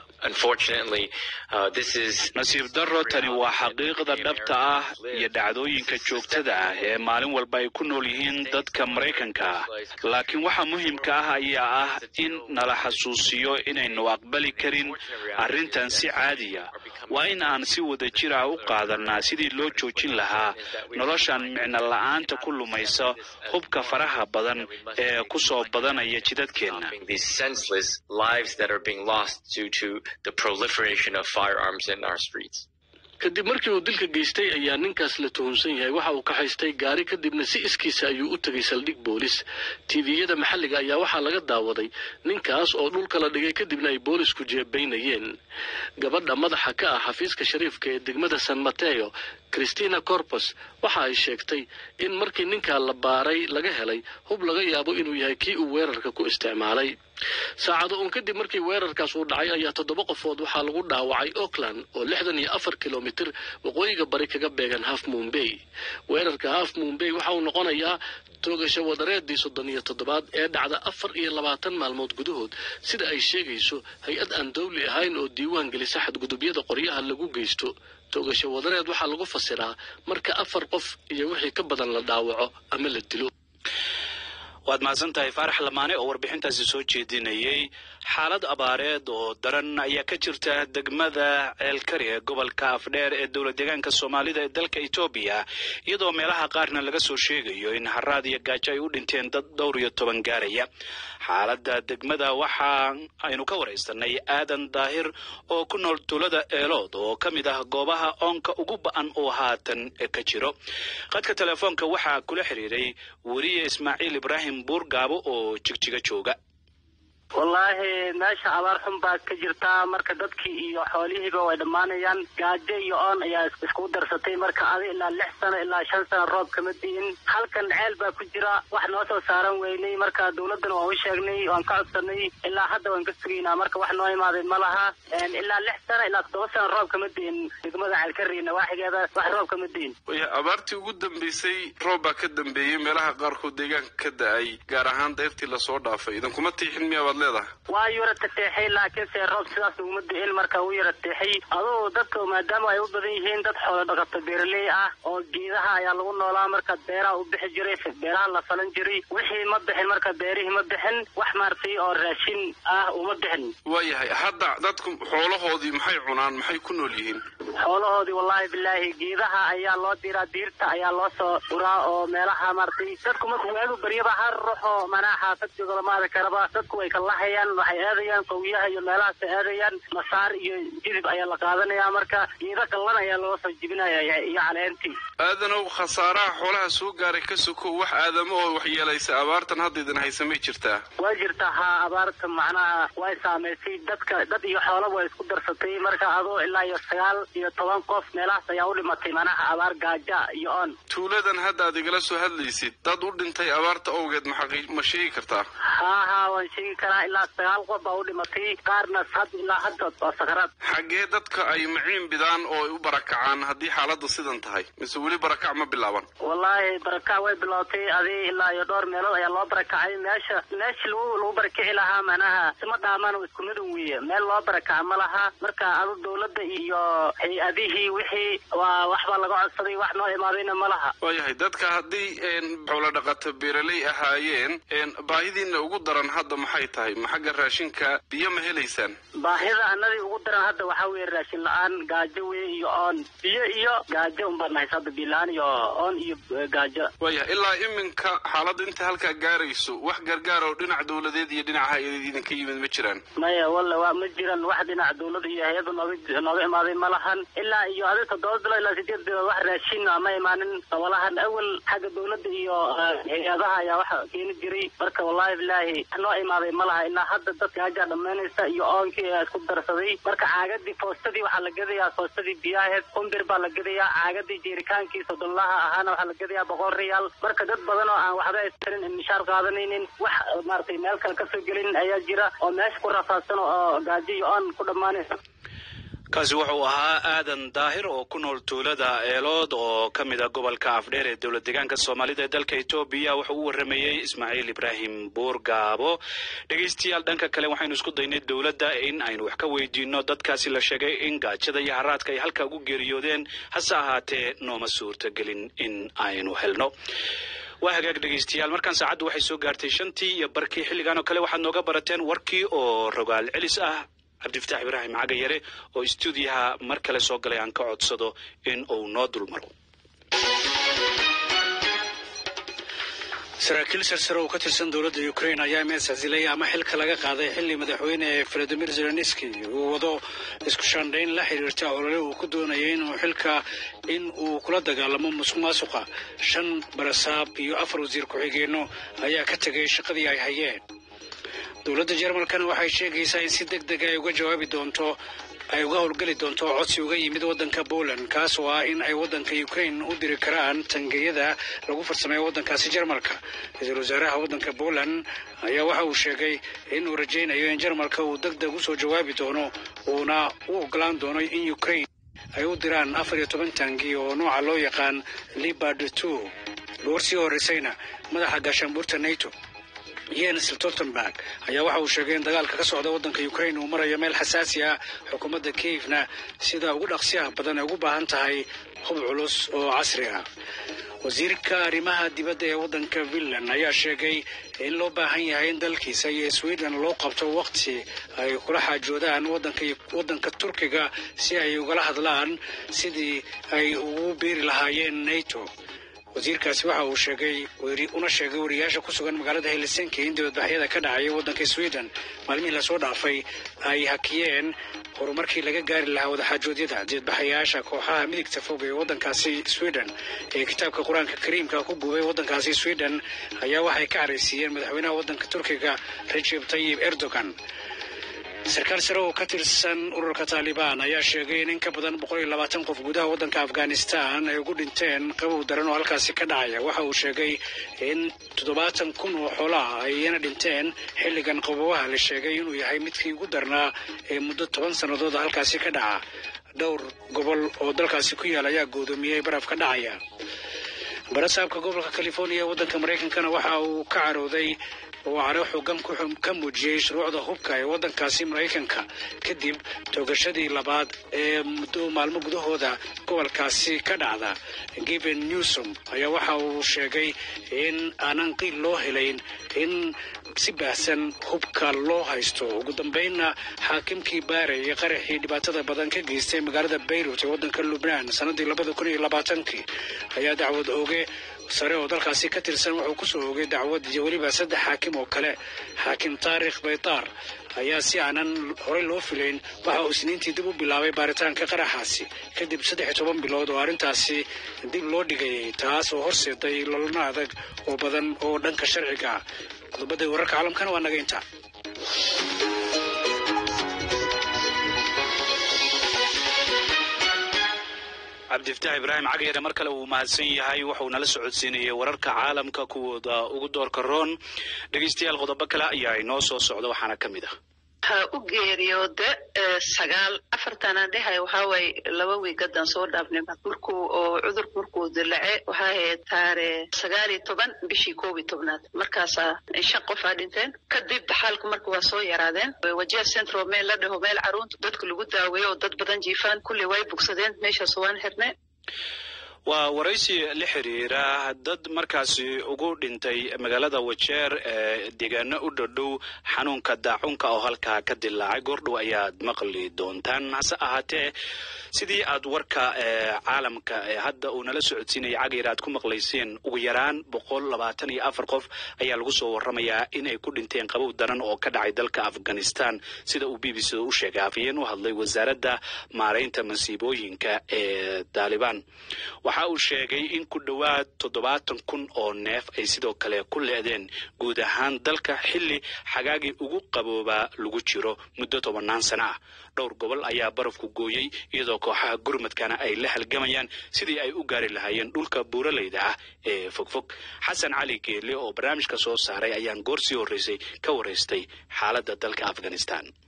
nasiib darro tani waa xaqiiqda dhabta ah iyo dhacdooyinka joogtada ah ee maalin walba ay ku nool yihiin dadka maraykanka ah laakiin waxa muhiimka ah ayaa ah in nala xasuusiyo inaynu aqbali karin arrintan si caadiya waa in aan si wada jir ah u qaadanaa sidii loo joojin lahaa noloshan micno la'aanta ku lumaysa hubka faraha badan ee ku soo badanaya jidadkeenna kadib markii uu dilka geystay ayaa ninkaas la tuhunsan yahay waxa uu ka haystay gaari kadibna si iskiisa ayuu u tegay saldhig boolis tviyada maxalliga ayaa waxaa laga daawaday ninkaas oo dhulka la dhigay kadibna ay boolisku jeebaynayeen gabadha madaxa ka ah xafiiska shariifka ee degmada san mateo christina corpus waxa ay sheegtay in markii ninkaa la baaray laga helay hub laga yaabo inuu yahay kii uu weerarka ku isticmaalay saacado uun kadib markii weerarkaas uu dhacay ayaa toddoba qofood waxaa lagu dhaawacay auckland oo lixdan iyo afar kilomitir waqooyiga bari kaga beegan half moonbay weerarka half moonbay waxa uu noqonayaa toogasho wadareedii soddon iyo toddobaad ee dhacda afar iyo labaatan maalmood gudahood sida ay sheegayso hay-ad aan dawli ahayn oo diiwaan gelisa xadgudubyada qoryaha lagu geysto toogasho wadareed waxaa lagu fasiraa marka afar qof iyo wixii ka badan la dhaawaco ama la dilo waad mahadsan tahay faarax lamaane oo warbixintaasi soo jeedinayay xaalad abaareed oo daran ayaa ka jirta degmada ceelkari ee gobolka afdheer ee dowla deegaanka soomaalida ee dalka etoobiya iyadoo meelaha qaarna laga soo sheegayo in haraad iyo gaajo ay u dhinteen dad dhowr iyo toban gaaraya xaaladda degmada waxa aynu ka waraysanay aadan daahir oo ku nool tuulada eelood oo ka mid ah goobaha oonka ugu ba-an oo haatan ka jiro qadka telefoonka waxaa kula xiriiray weriye ismaaciil ibraahim buurgaabo oo jigjiga jooga wallaahi meesha abaar xun baa ka jirtaa marka dadkii iyo xoolihiiba way dhammaanayaan gaajo iyo oon ayaa iskugu darsatay marka adi ilaa lix sano ilaa shan sano roob kama di'in halkan ceel baa ku jira wax noo soo saaran weynay marka dawladdana waan u sheegnay waan ka codsanay ilaa hadda waan ka sugaynaa marka wax noo imaaday ma laha ilaa lix sano ilaa toddoba sano roob kama di'in degmada ceelkari nawaaxigeeda wax roob kama di'in waya abaartii ugu dambeysay roob baa ka dambeeyey meelaha qaarkood deegaanka ka da-ay gaar ahaan dayrtii lasoo dhaafay idinkuma tiixin miyaa baad leedahay waa yara tateexay laakiinse roob sidaas uguma di'in marka uu yara teexay aduu dadka maadaama ay u badan yihiin dad xoolo dhaqato beeraley ah oo geedaha ayaa lagu noolaa marka beeraha u bixi jiray beeraha la falan jiray wixii ma bixin marka beerihii ma bixin wax maartay oo raashin ah uma bixin waayahay hadda dadku xoolahoodii maxay cunaan maxay ku nool yihiin xoolahoodii wallaahi bilaahi geedaha ayaa loo diraa diirta ayaa loo soo dhuraa oo meelaha maartay dadku marka waagu baryaba har ruuxo manaa xaafad jooga lamaada karaba dadku way kalahayaan waxay aadayaan qawyaha iyo meelahaasay aadayaan masaar iyo jidib ayaa la qaadanaya marka geeda kallan ayaa loo soo jibinaya iyo caleentii aadanow khasaaraha xoolaha soo gaaray ka sokow wax aadamo oo waxyeelaysa abaartan hadda idin haysa may jirtaa waa jirtaa haa abaarta macnaha way saamaysay dadka dad iyo xoolaba way isku darsatay marka adoo ilaa iyo sagaal iyo toban qof meelahaas ayaa u dhimatay macnaha abaar gaaja iyo on tuuladan hadda aad igala soo hadlaysid dad u dhintay abaarta awgeed maxaqi ma sheegi kartaa haa haa waan sheegi karaa ilaa sagaal qof baa u dhimatay qaarna had ilaa hadda waa sakaraad xaggee dadka ay maciin bidaan oo ay u barakacaan haddii xaaladdu sidan tahay mise weli barakac ma bilaaban wallaahi barakac way bilowtay adi ilaa iyo dhowr meelood ayaa loo barakacay meesha meeshii lagu lagu barakici lahaa macnaha sima dhaamaan isku midan weeye meel loo barakaca ma laha marka adu dawladda iyo hay-adihii wixii waa waxbaa laga codsaday wax noo imaadayna ma laha waayahay dadka haddii xoolo dhaqato beeraley ahaayeen baahidiina ugu daran hadda maxay tahay ma xagga raashinka biyo ma helaysaan baahida annadii ugu daran hadda waxaa weeye raashin la-aan gaajo wey iyo oon biyo iyo gaajo unbaan nahaysa hadda biyo la-aan iyo oon iyo gaajo waayahay ilaa iminka xaaladda inta halkaa gaarayso wax gargaar oo dhinac dawladeed iyo dhinac hay-adeed idinka yimid ma jiraan maya walla waa ma jiran wax dhinac dawlada iyo hay-adda nooga nooga imaaday ma lahan ilaa iyo adi toddoba bilo ilaa sideed bilood wax raashin ma imaanin sabalahan awal xagga dawladda iyo hay-adaha ayaa waxa keeni jiray marka wallaahi bilaahi wax noo imaaday ma laha ilaa hadda dad gaajaa dhammaynaysa iyo oonkii ayaa isku darsaday marka caagadii foostadii waxaa la gadayaa foostadii biyaheed kumbir baa la gadayaa caagadii jeerikaankii soddonlaha ahaana waxaa la gadayaa boqol riyaal marka dad badan oo aan waxba haysanin mishaar qaadanaynin wax maaragtay meel kale kasoo gelin ayaa jira oo meesha ku rafaadsan oo gaajo iyo oon ku dhammaanaysa kaasi wuxuu ahaa aadan daahir oo ku nool tuulada eelood oo ka mid a gobolka afdheer ee dowlad deegaanka soomaalida ee dalka etoobiya wuxuu u warramayey ismaaciil ibraahim buurgaabo dhegaystayaal dhanka kale waxaynu isku daynay dowladda in aynu wax ka weydiino dadkaasi la sheegay in gaajada iyo haraadka ay halkaa ugu geeriyoodeen hase ahaatee nooma suurtagelin in aynu helno waa hagaag dhegaystayaal markaan saacaddu waxay soo gaartay shantii iyo barkii xilligan oo kale waxaad nooga barateen warkii oo rogaal celis ah cabdifataax ibraahim cagayare oo istuudiyaha mar kale soo galay aan ka codsado in uu noo dulmaro saraakiil sarsare oo ka tirsan dowladda ukrain ayaa mees xasilay ama xilka laga qaaday xilli madaxweyne valadimir zelenski uu wado isku shaandhayn la xiriirta olole uu ku doonayay inuu xilka in uu kula dagaalamo musuq maasuqa shan barasaab iyo afar wasiir ku-xigeenno ayaa ka tegay shaqadii ay hayeen dowladda jarmalkana waxay sheegaysaa in si deg dega ay uga jawaabi doonto ay uga howlgeli doonto codsi uga yimid waddanka poland kaas oo ah in ay waddanka ukrain u diri karaan tangeyada lagu farsameeyo waddankaasi jarmalka ra-iisul wasaaraha waddanka poland ayaa waxa uu sheegay inuu rajaynayo in jarmalka uu deg deg usoo jawaabi doono uuna u ogolaan doono in ukrain ay u diraan afar iyo toban tangi oo nooca loo yaqaan libard two goor sii horreysayna madaxa gaashaanbuurta nato jens stoltenberg ayaa waxa uu sheegay in dagaalka ka socda waddanka ukrain uu marayo meel xasaasi ah xukuumadda kiyevna sida ugu dhaqsiyaha badan ay ugu baahan tahay hub culus oo casri ah wasiirka arrimaha dibadda ee waddanka finland ayaa sheegay in loo baahan yahay in dalkiisa iyo sweden loo qabto waqti ay kula xaajoodaan waddanka turkiga si ay ugala hadlaan sidii ay ugu biiri lahaayeen nato wasiirkaasi waxa uu sheegay una sheegay wariyaasha ku sugan magaalada helsinki in dibadbaxyada ka dhacaya waddanka sweden maalmihii lasoo dhaafay ay hakiyeen horumarkii laga gaari lahaa wadaxaajoodyada dibadbaxayaasha kooxaha midigta fog ee waddankaasi sweden ee kitaabka qur-aanka kariimka ku gubay waddankaasi sweden ayaa waxay ka caraysiiyeen madaxweynaha waddanka turkiga recep tayyib erdogan sarkaal sare oo ka tirsan ururka taalibaan ayaa sheegay in in ka badan boqol iyo labaatan qof gudaha waddanka afghanistan ay ugu dhinteen qabow daran oo halkaasi ka dhacaya waxa uu sheegay in toddobaatan kun oo xoolaha ayna dhinteen xilligan qabowaha la sheegay inuu yahay midkii ugu darnaa ee muddo toban sannadood halkaasi ka dhaca dhowr gobol oo dalkaasi ku yaal ayaa goodoomiyey baraf ka dhacaya barasaabka gobolka california ee waddanka maraykankana waxa uu ka carooday oo caro xoogan ka muujiyey shuruucda hubka ee waddankaasi maraykanka kadib toogashadii labaad ee muddo maalmo gudahooda gobolkaasi ka dhacda given newsom ayaa waxa uu sheegay in aanan qiil loo helayn in si baahsan hubka loo haysto ugu dambeynna xaakimkii baarayay qaraxii dhibaatada badan ka geystay magaalada bayrut ee waddanka lubnaan sannaddii labada kun iyo labaatankii ayaa dacwad ooge sare oo dalkaasi ka tirsan wuxuu kusoo oogay dacwad iyo weliba saddex xaakim oo kale xaakim taarikh baytaar ayaa si aanan horey loo filayn waxa uu isniintii dib u bilaabay baaritaanka qaraxaasi kadib saddex iyo toban bilood oo arrintaasi dib loo dhigayay taas oo horseeday lolna adag oo badan oo dhanka sharciga ah qodobada wararka caalamkana waa naga intaa cabdifataax ibraahim cagayare mar kale uu mahadsan yahay wuxuu nala socodsiinayay wararka caalamka kuwooda ugu doorka roon dhegaystayaal qodobo kale ayaa inoo soo socda waxaana ka mid ah waxaa u geeriyooda sagaal afartana dhehay waxaa waaye laba wiigadan soo dhaafnay markuu oo cudurku markuu dilace waxaa ahayd taare sagaal iyo toban bishii koob iyo tobnaad markaasaa shan qof aa dhinteen kadib daxaalku marka waa soo yaraadeen wajiha central meel la dhaho meel caruunta dadka lagu daaweeyo oo dad badan jiifaan kulli way bogsadeen meeshaas waan xirnay waa waraysi la xiriira dad markaasi ugu dhintay magaalada wajeer ee deegaano u dhodhow xanuunka daacunka oo halkaa ka dilaacay goordhow ayaad maqli doontaan hase ahaatee sidii aad warka caalamka ee hadda uu nala socodsiinaya cagayar aad ku maqlayseen ugu yaraan boqol labaatan iyo afar qof ayaa lagu soo waramayaa inay ku dhinteen qabow daran oo ka dhacay dalka afghanistan sida uu b b c u sheegay afhayeen u hadlay wasaaradda maaraynta masiibooyinka ee taalibaan waxa uu sheegay in ku dhowaad toddobaatan kun oo neef ay sidoo kale ku leedeen guud ahaan dalka xilli xagaagii ugu qaboobaa lagu jiro muddo tobannaan sano ah dhowr gobol ayaa barafku gooyey iyadoo kooxaha gurmadkana ay la halgamayaan sidii ay u gaari lahaayeen dhulka buuraleyda ah ee fogfog xasan cali geele oo barnaamijka soo saaray ayaan goor sii horreysay ka waraystay xaaladda dalka afghanistan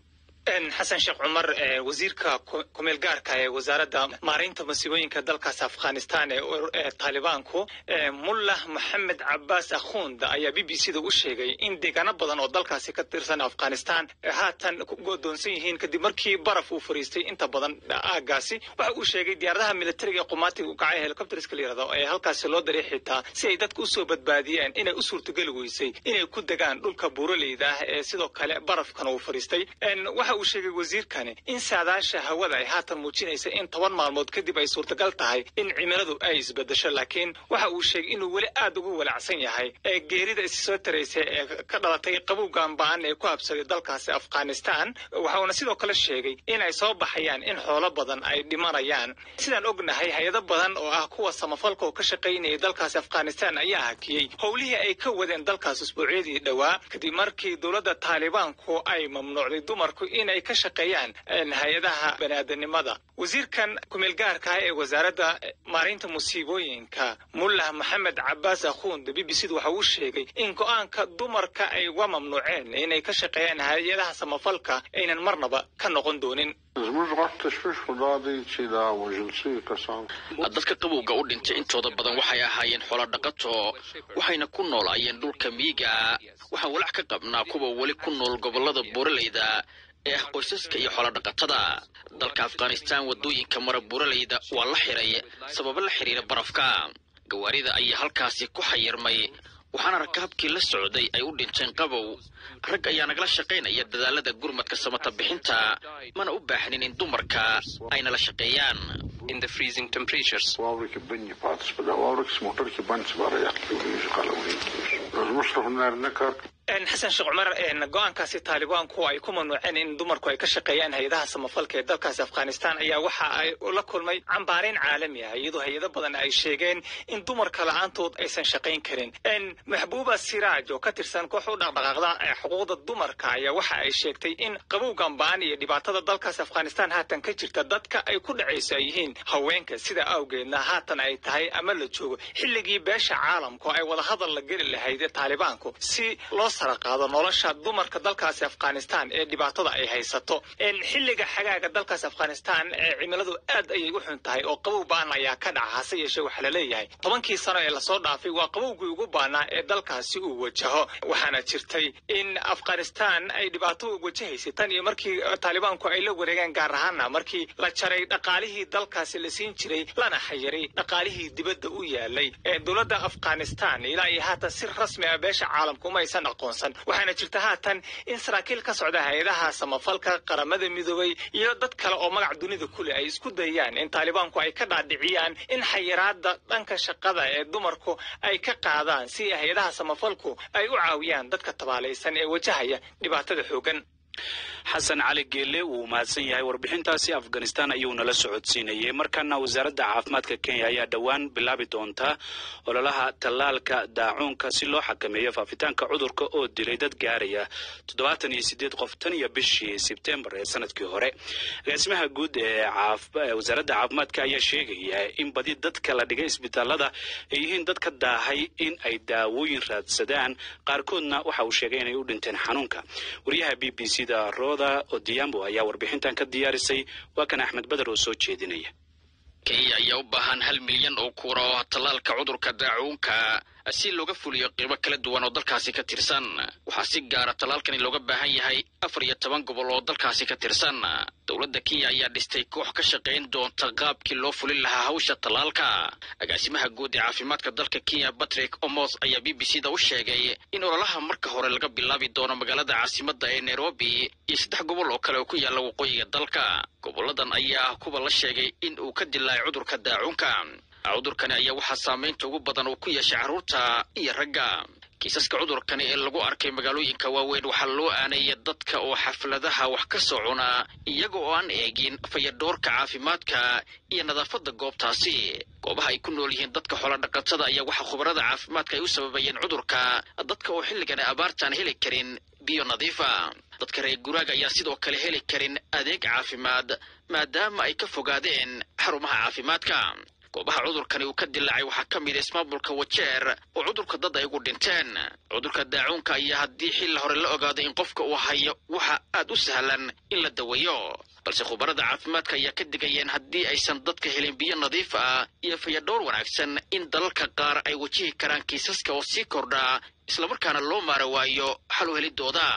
xasan sheekh cumar wasiirka kumeel gaarka ee wasaaradda maaraynta masiibooyinka dalkaas afghanistan ee taalibaanku mullah moxamed cabaas akhund ayaa b b c da u sheegay in deegaano badan oo dalkaasi ka tirsan afghanistan haatan ku godoonsan yihiin kadib markii baraf uu fariistay inta badan aagaasi waxa uu sheegay diyaaradaha militariga ee qumaatiga u kacay helicopterska la yirahdo ee halkaasi loo daray xitaa si ay dadka usoo badbaadiyeen inay u suurtageli weysay inay ku degaan dhulka buuraleyda ah ee sidoo kale barafkan uu fariistay waxa uu sheegay wasiirkani in saadaasha hawada ay haatan muujinaysa in toban maalmood kadib ay suurtagal tahay in cimiladu ay isbedesho laakiin waxa uu sheegay inuu weli aad ugu walacsan yahay ee geerida isi soo taraysa ee ka dhalatay qabowgan ba'an ee ku habsaday dalkaasi afghanistan waxauna sidoo kale sheegay in ay soo baxayaan in xoolo badan ay dhimanayaan sidaan ognahay hay-ado badan oo ah kuwa samafalka oo ka shaqaynayay dalkaasi afghanistan ayaa hakiyey howlihii ay ka wadeen dalkaas usbuucyadii dhowaa kadib markii dowladda taalibaanku ay mamnuucday dumarku inay ka shaqeeyaan hay-adaha baniaadanimada wasiirkan kumeelgaarka ah ee wasaaradda maarinta musiibooyinka mullah maxamed cabaas akhund b b c da waxa uu sheegay in go-aanka dumarka ay uga mamnuuceen inay ka shaqeeyaan hay-adaha samafalka aynan marnaba ka noqon doonin dadka qabowga u dhintay intooda badan waxay ahaayeen xoolo dhaqato waxayna ku noolaayeen dhulka miyiga waxaan walac ka qabnaa kuwa weli ku nool gobolada buuraleyda ee ah qoysaska iyo xoolodhaqatada dalka afghanistan waddooyinka mara buuraleyda waa la xiray sababo la xiriira barafka gawaarida ayaa halkaasi ku xayirmay waxaana rakaabkii la socday ay u dhinteen qabow rag ayaa nagala shaqaynaya dadaalada gurmadka samata bixinta mana u baahnin in dumarka ay nala shaqeeyaan xasan sheekh cumar go-aankaasi taalibaanku ay ku mamnuuceen in dumarku ay ka shaqeeyaan hay-adaha samafalka ee dalkaasi afghanistan ayaa waxa ay la kulmay cambaarayn caalami ah iyadoo hay-ado badan ay sheegeen in dumarka la-aantood aysan shaqayn karin maxbuuba siraaj oo ka tirsan koox u dhaqdhaqaaqda xuquuqda dumarka ayaa waxa ay sheegtay in qabowgan ba'an iyo dhibaatada dalkaasi afghanistan haatan ka jirta dadka ay ku dhacayso ay yihiin haweenka sida awgeedna haatan ay tahay ama la joogo xilligii beesha caalamku ay wadahadal la geli lahayd taalibaanku si loo saraqaado nolosha dumarka dalkaasi afghanistan ee dhibaatada ay haysato xilliga xagaaga dalkaasi afghanistan ee cimiladu aad ayay u xun tahay oo qabow ba'an ayaa ka dhaca hase yeeshee waxaa la leeyahay tobankii sano ee lasoo dhaafay waa qabowgii ugu baanaa ee dalkaasi uu wajaho waxaana jirtay in afghanistan ay dhibaato wajahaysay tan iyo markii taalibaanku ay la wareegeen gaar ahaana markii la jaray dhaqaalihii dalkaasi la siin jiray lana xayiray dhaqaalihii dibadda u yaalay dowladda afghanistan ilaa iyo haatan si rasmi ah beesha caalamku uma aysan aqoonsan waxaana jirta haatan in saraakiil ka socda hay-adaha samafalka qaramada midoobay iyo dad kale oo magac dunida kuleh ay isku dayaan in taalibaanku ay ka dhaadhiciyaan in xayiraada dhanka shaqada ee dumarku ay ka qaadaan si hay-adaha samafalku ay u caawiyaan dadka tabaalaysan ee wajahaya dhibaatada xoogan xasan cali geelle wuu mahadsan yahay warbixintaasi afghanistan ayuu nala socodsiinayay markaana wasaaradda caafimaadka kenya ayaa dhowaan bilaabi doontaa ololaha tallaalka daacuunka si loo xakameeyo faafitaanka cudurka oo dilay dad gaaraya toddobaatan iyo sideed qof tan iyo bishii sebtembar ee sanadkii hore agaasimaha guud ee wasaaradda caafimaadka ayaa sheegaya in badi dadka la dhigay isbitaalada ay yihiin dad ka daahay in ay daawooyin raadsadaan qaarkoodna waxa uu sheegay inay u dhinteen xanuunka wariyaha b b c da roda odiambo ayaa warbixintan ka diyaarisay waa kan axmed beder oo soo jeedinaya kenya ayaa u baahan hal milyan oo kuura oo tallaalka cudurka daacuunka si looga fuliyo qiibo kala duwan oo dalkaasi ka tirsan waxaa si gaara tallaalkani looga baahan yahay afar iyo toban gobol oo dalkaasi ka tirsan dowladda kenya ayaa dhistay koox ka shaqayn doonta qaabkii loo fulin lahaa hawsha tallaalka agaasimaha guud ee caafimaadka dalka kenya patrick omos ayaa b b c da u sheegay in ololaha marka hore laga bilaabi doono magaalada caasimadda ee nairobi iyo saddex gobol oo kale oo ku yaalla waqooyiga dalka goboladan ayaa ah kuwa la sheegay in uu ka dilaacay cudurka daacuunka cudurkani ayaa waxaa saamaynta ugu badan uu ku yeeshay carruurta iyo ragga kiisaska cudurkani ee lagu arkay magaalooyinka waaweyn waxaa loo aaneeyay dadka oo xafladaha wax ka soo cuna iyaga oo aan eegin fayadhoorka caafimaadka iyo nadaafadda goobtaasi goobaha ay ku nool yihiin dadka xoolodhaqatada ayaa waxaa khubarada caafimaadka ay u sababayeen cudurka dadka oo xilligan abaartaan heli karin biyo nadiifa dadka reer guraaga ayaa sidoo kale heli karin adeeg caafimaad maadaama ay ka fogaadeen xarumaha caafimaadka goobaha cudurkani uu ka dilaacay waxaa ka mid a ismaamulka wajeer oo cudurka dad ay ugu dhinteen cudurka daacuunka ayaa haddii xilli hore la ogaado in qofka uu hayo waxa aad u sahlan in la daweeyo balse khubarada caafimaadka ayaa ka digayeen haddii aysan dadka helin biyo nadiif ah iyo fayadhowr wanaagsan in dalalka qaar ay wajihi karaan kiisaska oo sii kordhaa islamarkaana loo maara waayo xal u helidooda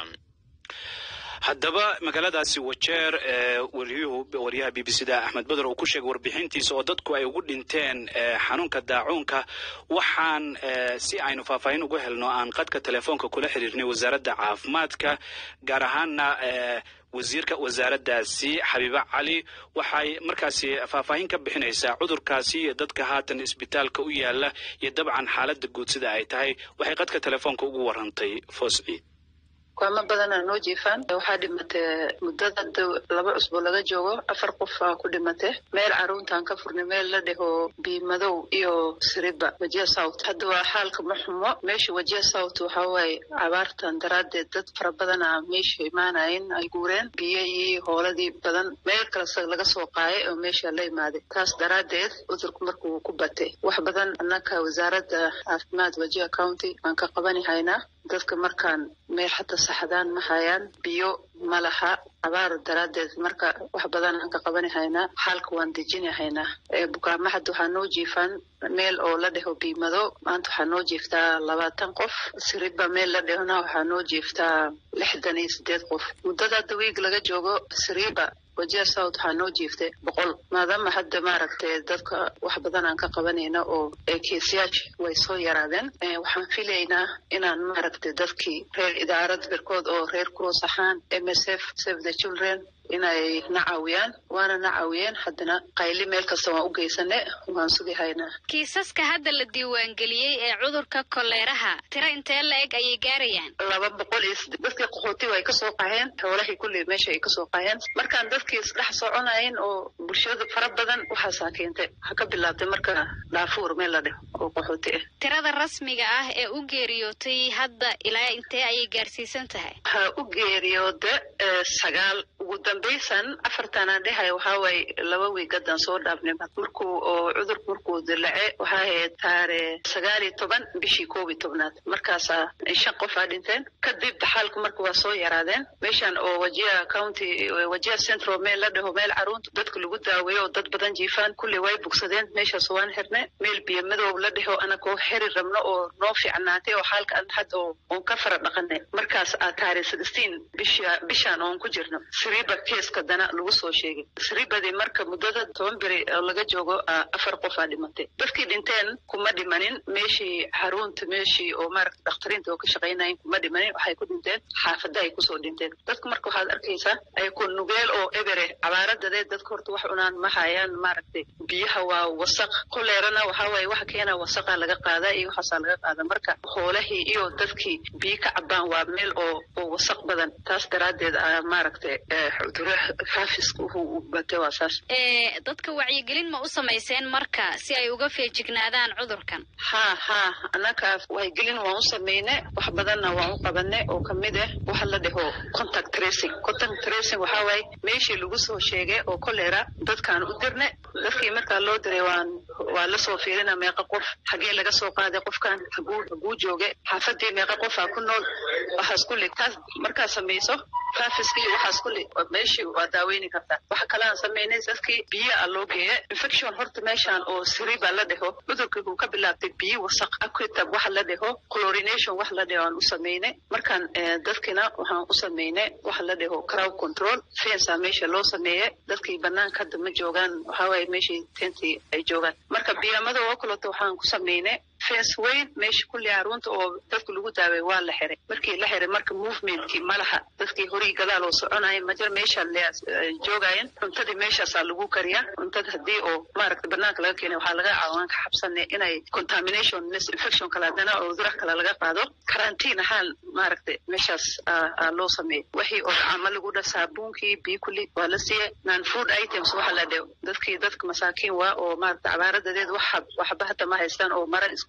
haddaba magaaladaasi wajeer ee waryuhu waryaha b b c da axmed beder uu ku sheegay warbixintiisa oo dadku ay ugu dhinteen xanuunka daacuunka waxaan si aynu faahfaahin ugu helno aan qadka telefoonka kula xiriirnay wasaaradda caafimaadka gaar ahaana wasiirka wasaaraddaasi xabiibe cali waxay markaasi faahfaahin ka bixinaysaa cudurkaasi iyo dadka haatan isbitaalka u yaala iyo dabcan xaaladda guud sida ay tahay waxay qadka telefoonka ugu warantay foos ciid kuamo badanaa noo jiifaan waxaa dhimatay muddada laba cusbo laga joogo afar qof aa ku dhimatay meel caruuntaan ka furnay meel la dheho biimadow iyo siriba wajiya south hadda waa xaalka ma xumo meesha wajiya south waxaa waaye cabaartan daraaddeed dad fara badana meesha imaanayen ay guureen biyo iyo hooladii badan meel kalese laga soo qaayay oo meesha la imaaday taas daraaddeed cudurku markuu ku batay wax badan annaka wasaaradda caafimaad wajiya county aan ka qabani haynaa dadka markaan meel xataa saxdaan ma hayaan biyo ma laha abaar daraaddeed marka wax badan aan ka qabani haynaa xaalka waan dejini haynaa bukaama hadda waxaa noo jiifaan meel oo la dheho biimado maanta waxaa noo jiiftaa labaatan qof siriba meel la dhehona waxaa noo jiiftaa lixdan iyo sideed qof muddada hadda wiig laga joogo siriba wajiya south waxaa noo jiiftay boqol maadaama hadda maaragtay dadka wax badan aan ka qabanayna oo keesyaasha way soo yaraadeen waxaan filaynaa inaan maaragtay dadkii reer idaarad birkood oo reer cross ahaan m s f save the children inay na caawiyaan waana na caawiyeen haddana qayli meel kasta waan u geysane waan sugi haynaa kiisaska hadda la diiwaangeliyey ee cudurka koleeraha tiro intee la eg ayay gaarayaan laba boqol iyo side dadkii qaxooti way kasoo qaxeen xoolahii kulli meesha ay kasoo qaxeen markaan dadkii isdhex soconayen oo bulshada fara badan waxaasaa keentay waxaa ka bilaabtay marka dhaafuur meel la dheh oo qaxooti ah tirada rasmiga ah ee u geeriyootay hadda ilaa intee ayay gaarsiisan tahay waxaa u geeriyooda sagaal ugu dambaysan afartanaan dhehay waxaa waaye laba wiigadan soo dhaafnay markuu oo cudurku markuu dilace waxaa ahayd taare sagaal iyo toban bishii koob iyo tobnaad markaasaa shan qof aa dhinteen kadib xaalku marka waa soo yaraadeen meeshan oo wajiya county wajiya central meel la dhaho meel caruunta dadka lagu daaweeyo oo dad badan jiifaan kulli way bugsadeen meeshaas waan xirne meel biyo madow la dhaho anakoo xeri rabno oo noo fiicnaatay oo xaalka an had oo oon ka fara dhaqanay markaas aa taare sixteen bisha bishaan oon ku jirno siriba keeska dana lagu soo sheegay siribadii marka muddada toban beri oo laga joogo afar qof aa dhimatay dadkii dhinteen kuma dhimanin meeshii xarunta meeshii oo maaragta dhakhtariinta oo ka shaqaynayen kuma dhimanin waxay ku dhinteen xaafada ay kusoo dhinteen dadka marka waxaad arkaysaa ayako nugeel oo ebere cabaaradadeed dadka horta wax cunaan ma hayaan maaragtay biyaha waa wasaq koleerana waxaa waaye waxa keena wasaqa laga qaadaa iyo waxaasaa laga qaada marka hoolahii iyo dadkii biyo ka cabaan waa meel oo oo wasaq badan taas daraaddeed a maaragtay cuduro faafiska u batay waa saas dadka wacyigelin ma u samayseen marka si ay uga feejignaadaan cudurkan ha ha annaka wacyigelin waan u samayne wax badanna waan u qabane oo kamid ah waxa la dhaho contact tracing contact tracing waxaa waaye meeshii lagu soo sheegay oo kolera dadkaan u dirne dadkii markaa loo diray waan waa lasoo fiirina meeqa qof xagee laga soo qaaday qofkan haguu haguu jooge xaafadii meeqa qofaa ku nool waxaas kulli taas markaa samayso faafiska iyo waxaas kulli meeshii waa daaweyni kartaa waxa kale aan samaynay dadkii biyo a loo geeya infection horta meeshaan oo siriba la dhaho cudurkii uu ka bilaabtay biyo wasaq aquitab waxa la dhaho chlorination wax la dhaho aan u samaynay markaan dadkina waxaan u samaynay waxa la dhaho crowd control fensa meesha loo sameeye dadkii banaanka hadda ma joogaan waxaa waaye meeshii tentii ay joogaan marka biyamada oo kaleto waxaan ku samaynay fence weyn meesha kulli caruunta oo dadka lagu daaway waa la xiray markii la xiray marka movementkii malaha dadkii horii gadaal oo soconaya majar meesha joogayen cuntadii meeshaasaa lagu kariyaa cuntada haddii oo maaragta banaanka laga keenay waxaa laga caawaan ka xabsanay inay contamination misinfection kale haddana oo cudura kale laga qaado karantiin ahaan maaragta meeshaas loo sameeyey wixii oo gacamo lagu dha saabuunkii biyo kulli waa la siiyey non food items waxa la dhe dadkii dadka masaakiin waa oo maaragta cabaaradadeed wax waxba hata ma haystaan oo mara isku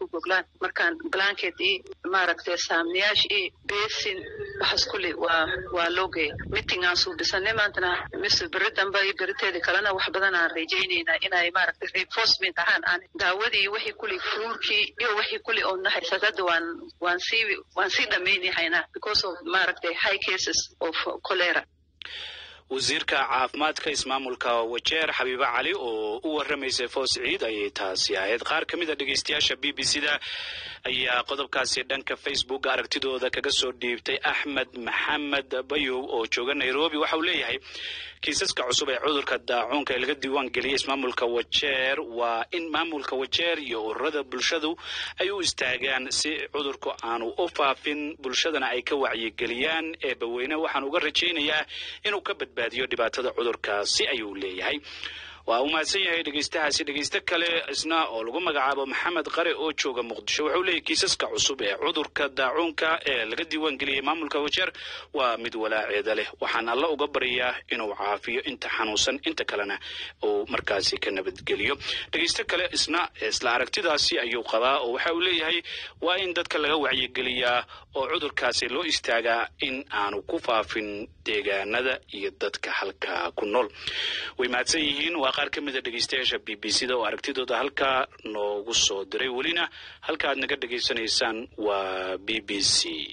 goglaan markaan blanket iyo maaragtay saamniyaash iyo besin waxaas kulli waa waa loo geeya meeting aan suubisanay maantana mise beri dambe iyo beriteeda kalena wax badan aan rajaynaynaa inay maaragtay reinforcement ahaan aan daawadii wixii kulli fluurkii iyo wixii kulli oo nahaysat hadda waan waan sii waan sii dhamaynahaynaa because of maaragtay high cases of cholera wasiirka caafimaadka ismaamulka wajeer xabiibe cali oo u warramaysay foos ciid ayay taasi ahayd qaar ka mid a dhegeystayaasha b b c da ayaa qodobkaasi dhanka facebook aragtidooda kaga soo dhiibtay axmed maxamed bayow oo jooga nairobi waxa uu leeyahay kiisaska cusub ee cudurka daacuunka ee laga diiwaan geliyay ismaamulka wajeer waa in maamulka wajeer iyo ururada bulshadu ay u istaagaan si cudurku aanu u faafin bulshadana ay ka wacyigeliyaan eebaweyne waxaan uga rajaynayaa inuu ka badbaadiyo dhibaatada cudurkaasi ayuu leeyahay waa uu mahadsan yahay dhegeystahaasi dhegeyste kale isna oo lagu magacaabo maxamed qare oo jooga muqdisho wuxuu leeyahy kiisaska cusub ee cudurka daacuunka ee laga diiwaan geliyey maamulka wajeer waa mid walaaceeda leh waxaan alla uga baryaa inuu caafiyo inta xanuunsan inta kalena uu markaasi ka nabadgeliyo dhegeyste kale isna isla aragtidaasi ayuu qabaa oo waxa uu leeyahay waa in dadka laga wacyigeliyaa oo cudurkaasi loo istaagaa in aanu ku faafin deegaanada iyo dadka halkaa ku nool way mahadsan yihiin waa qaar ka mid a dhegeystayaasha b b c da oo aragtidooda halkaa noogu soo diray welina halka aad naga dhegaysanaysaan waa b b c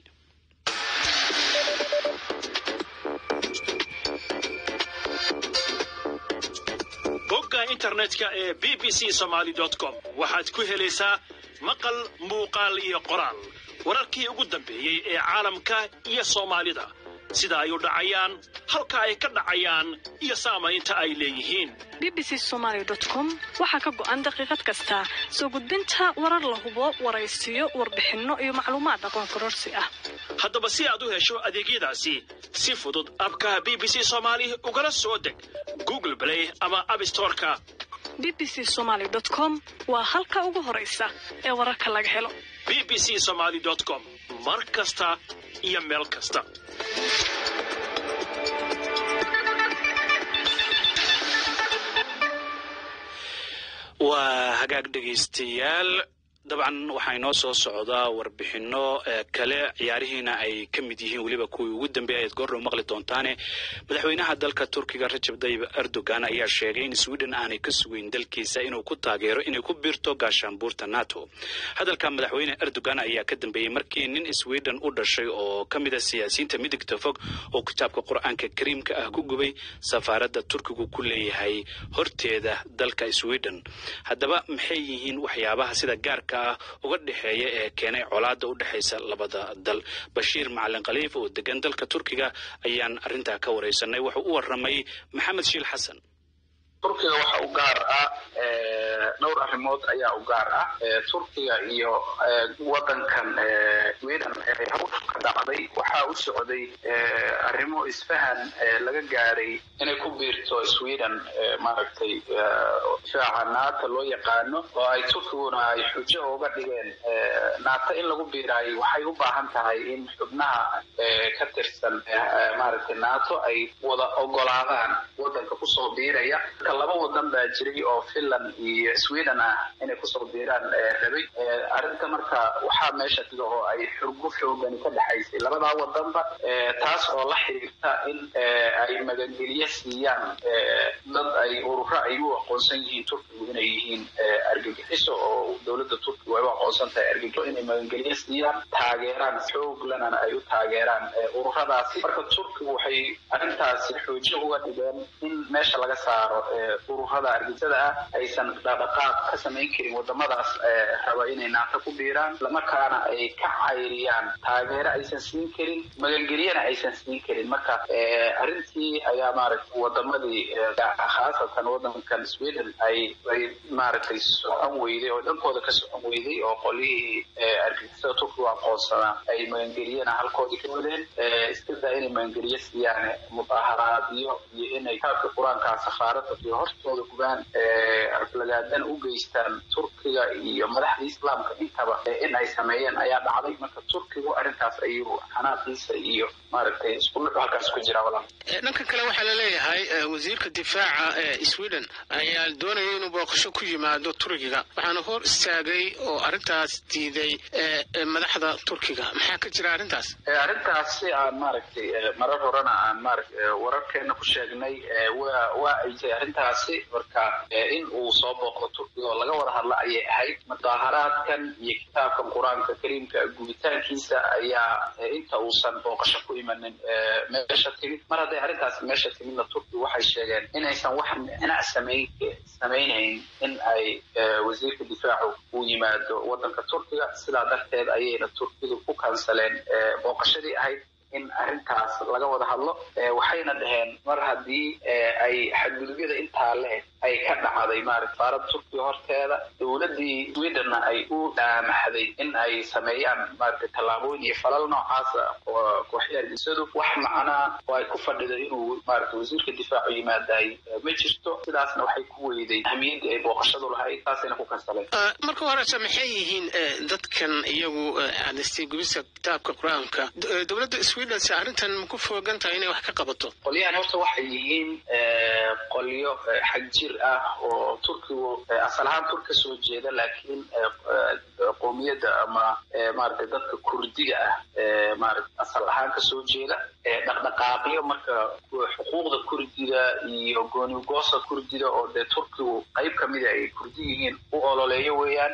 bogga internetka ee b b c somaly com waxaad ku helaysaa maqal muuqaal iyo qoraal wararkii ugu dambeeyey ee caalamka iyo soomaalida sida ay u dhacayaan halka ay ka dhacayaan iyo saamaynta ay leeyihiin b b c somaly com waxaa ka go'an daqiiqad kasta soo gudbinta warar la hubo waraysiyo warbixinno iyo macluumaad aqoon kororsi ah haddaba si aad u hesho adeegyadaasi si fudud abka b b c somaali ugala soo deg google play ama abstoreka b b c somaly com waa halka ugu horaysa ee wararka laga helo b b c somaly com mar kasta iyo meel kasta waa hagaag dhegaystayaal dabcan waxaa inoo soo socdaa warbixino kale ciyaarihiina ay ka mid yihiin weliba kuwii ugu dambeeya ayaad goordhow maqli doontaane madaxweynaha dalka turkiga rajab tayyib erdogan ayaa sheegay in sweden aanay ka sugeyn dalkiisa inuu ku taageero inay ku biirto gaashaanbuurta nato hadalka madaxweyne erdogan ayaa ka dambeeyey markii nin sweden u dhashay oo ka mid a siyaasiyiinta midigta fog oo kitaabka qur-aanka kariimka ah ku gubay safaaradda turkigu ku leeyahay horteeda dalka sweden haddaba maxay yihiin waxyaabaha sida gaarka uga dhexeeya ee keenay colaada u dhexaysa labada dal bashiir macalin khaliif oo degan dalka turkiga ayaan arrintaa ka waraysanay wuxuu u waramay maxamed shiil xasan turkiga waxa u gaar ah dhowr arrimood ayaa u gaar ah turkiga iyo wadankan sweden hawsha ka dhacday waxaa u socday arrimo isfahan laga gaaray inay ku biirto sweden maaragtay difaaca naata loo yaqaano oo ay turkiguna ay xujo uga dhigeen naata in lagu biiraayo waxay u baahan tahay in xubnaha ka tirsan maaragtay nato ay wada ogolaadaan wadanka kusoo biiraya laba wadan baa jiray oo finland iyo sweden ah inay kusoo biiraan rabay arrinta marka waxaa meesha sida oo ay xurgo xoogani ka dhexaysay labadaa wadanba taas oo la xiriirta in ay magangeliye siiyaan dad ay ururo ay u aqoonsan yihiin turkigu inay yihiin argagixiso oo dowladda turkigu ay u aqoonsan tahay argagixiso inay magangeliye siiyaan taageeraan xooglanana ay u taageeraan ururadaasi marka turkigu waxay arrintaasi xoojo uga dhigeen in meesha laga saaro ururada argixisada ah aysan dhaqdhaqaaq ka samayn karin wadamadaas raba inay naata ku biiraan islamarkaana ay ka cayriyaan taageero aysan siin karin magangelyana aysan siin karin marka arrintii ayaa maaragtay wadamadii khaasatan wadankan sweden ay ay maaragtay socon weyday oo dhankooda ka socon weyday oo qolihii argixisada turkigu aqoonsanaa ay magangelyana halkoodii ka wadeen iska daa inay magangeliye siiyaan mudaharaadyo iyo inay kaabka qur-aankaa safaarada turkiga hortooda gubaan aflagaadana u geystaan turkiga iyo madaxda islaamka intaba in ay sameeyeen ayaa dhacday marka turkigu arrintaas ayuu xanaaqiisa iyo maaragtay isku nuxu halkaas ku jira walaal dhanka kale waxaa la leeyahay wasiirka difaaca ee sweden ayaa doonaya inuu booqasho ku yimaado turkiga waxaana hor istaagay oo arrintaas diiday madaxda turkiga maxaa ka jira arrintaas arrintaas si aan maaragtay marar horena aan maaragt wararkeena ku sheegnay waa waa ay tahay arrintaasi marka in uu soo booqdo turkiga oo laga wada hadla ayay ahayd mudaaharaadkan iyo kitaabkan qur-aanka kariimka gubitaankiisa ayaa inta uusan booqasho ku imanin meesha timid mar hadday arrintaasi meesha timidna turkiga waxay sheegeen inaysan wax micnaa samayn samaynayn in ay wasiirka difaacu uu yimaado waddanka turkiga sidaa darteed ayayna turkidu ku kansaleen booqashadii ahayd in arrintaas laga wada hadlo waxayna dhaheen mar haddii ay xadgudubyada intaa leh ay ka dhacday maarata saarada turkiga horteeda dowladdii swedenna ay u dhaamaxday in ay sameeyaan maarata tallaabooyin iyo falal noocaasa kooxyaargisadu wax macnaa oo ay ku fadhido inuu maarata wasiirka difaacu yimaadaay ma jirto sidaasna waxay ku weyday ahmiyaddii ay booqashadu lahayd taasayna ku kansaleen marka horese maxay yihiin dadkan iyagu aadistay gubista kitaabka qur-aanka dowladda sweden se arrintan ma ku foogan tahay inay wax ka qabato qolyahan horta waxay yihiin qolyo xag jir ah oo turkigu asal ahaan turk ka soo jeeda laakiin qoomiyadda ama maaragtay dadka kurdiga ah maarata asal ahaan ka soo jeeda dhaqdhaqaaqyo marka xuquuqda kurdida iyo goonigoosa kurdida oo dee turkigu qayb ka mida ay kurdi yihiin u ololeeyo weeyaan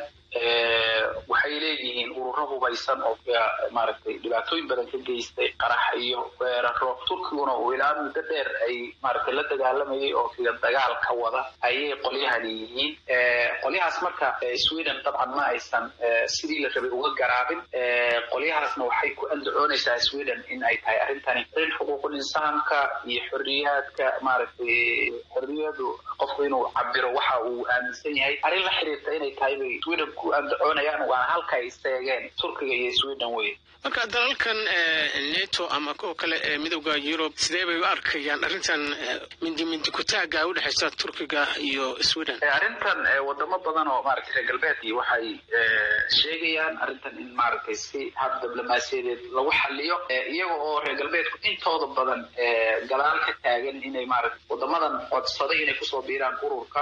waxay leeyihiin ururo hubaysan oo maaragtay dhibaatooyin badan ka geystay qarax iyo weeraro turkiguna uu ilaa muddo dheer ay maaragtay la dagaalamayay oo kiga dagaal ka wada ayay qolyahani yihiin qolyahaas marka sweden dabcan ma aysan sidii la rabay uga garaabin qolyahaasna waxay ku andacoonaysaa sweden in ay tahay arrintani arrin xuquuqul insaanka iyo xorriyaadka maaragtay xorriyadu qofku inuu cabiro waxa uu aaminsan yahay arrin la xiriirta inay tahay bay sweden ku andacoonayaan waana halka ay isteegeen turkiga iyo sweden wey marka dalalkan neto ama kuwa kale ee midowda yurub sidee bay u arkayaan arrintan mindi mindi kutaaga u dhexaysa turkiga iyo sweden arrintan wadamo badan oo maaragtay reer galbeedkii waxay sheegayaan arrintan in maaragtay si hab diblomaasiyadeed lagu xaliyo iyaga oo reer galbeedku intooda badan gadaal ka taagan inay maaragtay wadamadan codsaday inay kusoo biiraan ururka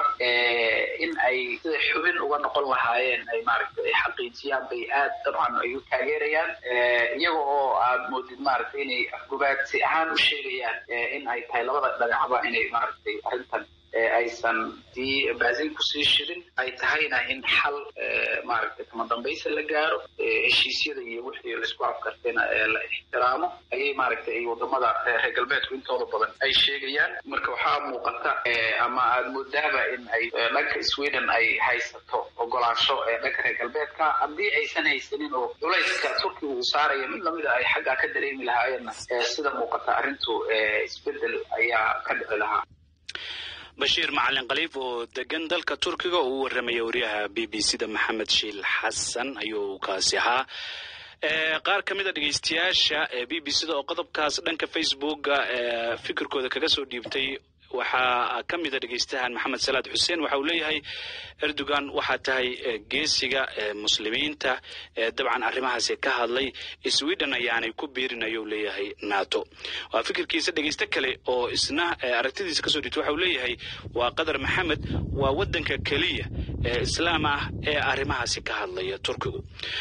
in ay sida xubin uga noqon lahaayeen ay maaragtay ay xaqiijiyaan bay aad dabcan ay u taageerayaan iyaga oo aad moodid maaragtay inay afgobaadsi ahaan u sheegayaan in ay tahay labada dhagacba inay maaragtay arrintan aysan sii baasin kusii shirin ay tahayna in xal maaragtay kama dambaysa la gaaro heshiisyada iyo wixii laisku afkartayna la ixtiraamo ayay maaragtay ay wadamada reer galbeedku intooda badan ay sheegayaan marka waxaa muuqata ama aada moodaaba in ay dhanka sweden ay haysato ogolaansho dhanka reer galbeedka haddii aysan haysanin oo culayska turkiga uu saaraya mid lamida ay xaggaa ka dareemi lahaayeenna sida muuqata arrintu isbedel ayaa ka dhici lahaa bashiir macalin khaliif oo degan dalka turkiga oo u warramaya wariyaha b b c da maxamed shiil xasan ayuu kaasi ahaa qaar ka mid a dhegeystayaasha ee b b c da oo qodobkaas dhanka facebooka fikirkooda kaga soo dhiibtay waxaa ka mid a dhegeystahan maxamed salaad xuseen waxa uu leeyahay erdogan waxaa tahay geesiga muslimiinta dabcan arrimahaasi ka hadlay sweden ayaanay ku biirin ayuu leeyahay nato waa fikirkiisa dhegeyste kale oo isna aragtidiisa kasoo dhigta waxa uu leeyahay waa qadar maxamed waa waddanka keliya ee islaam ah ee arrimahaasi ka hadlaya turkigu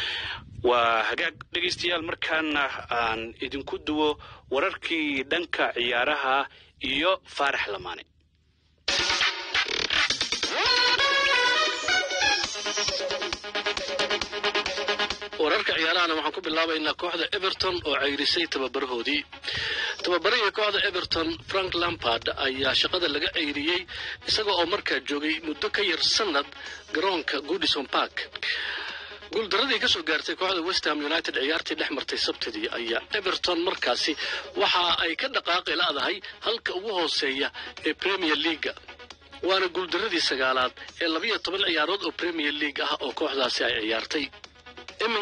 waa hagaag dhegeystayaal markaana aan idinku duwo wararkii dhanka ciyaaraha iyo faarax lamaane wararka ciyaarahana waxaan ku bilaabaynaa kooxda everton oo ceyrisay tababarahoodii tababarihii kooxda everton frank lampard ayaa shaqada laga ceyriyey isaga oo markaa joogay muddo ka yar sanad garoonka goodison park guuldaradii ka soo gaartay kooxda westham united ciyaartii dhex martay sabtidii ayaa everton markaasi waxa ay ka dhaqaaqi la'dahay halka ugu hooseeya ee premier leaga waana guuldaradii sagaalaad ee labiyo toban ciyaarood oo premier league ah oo kooxdaasi ay ciyaartay iminka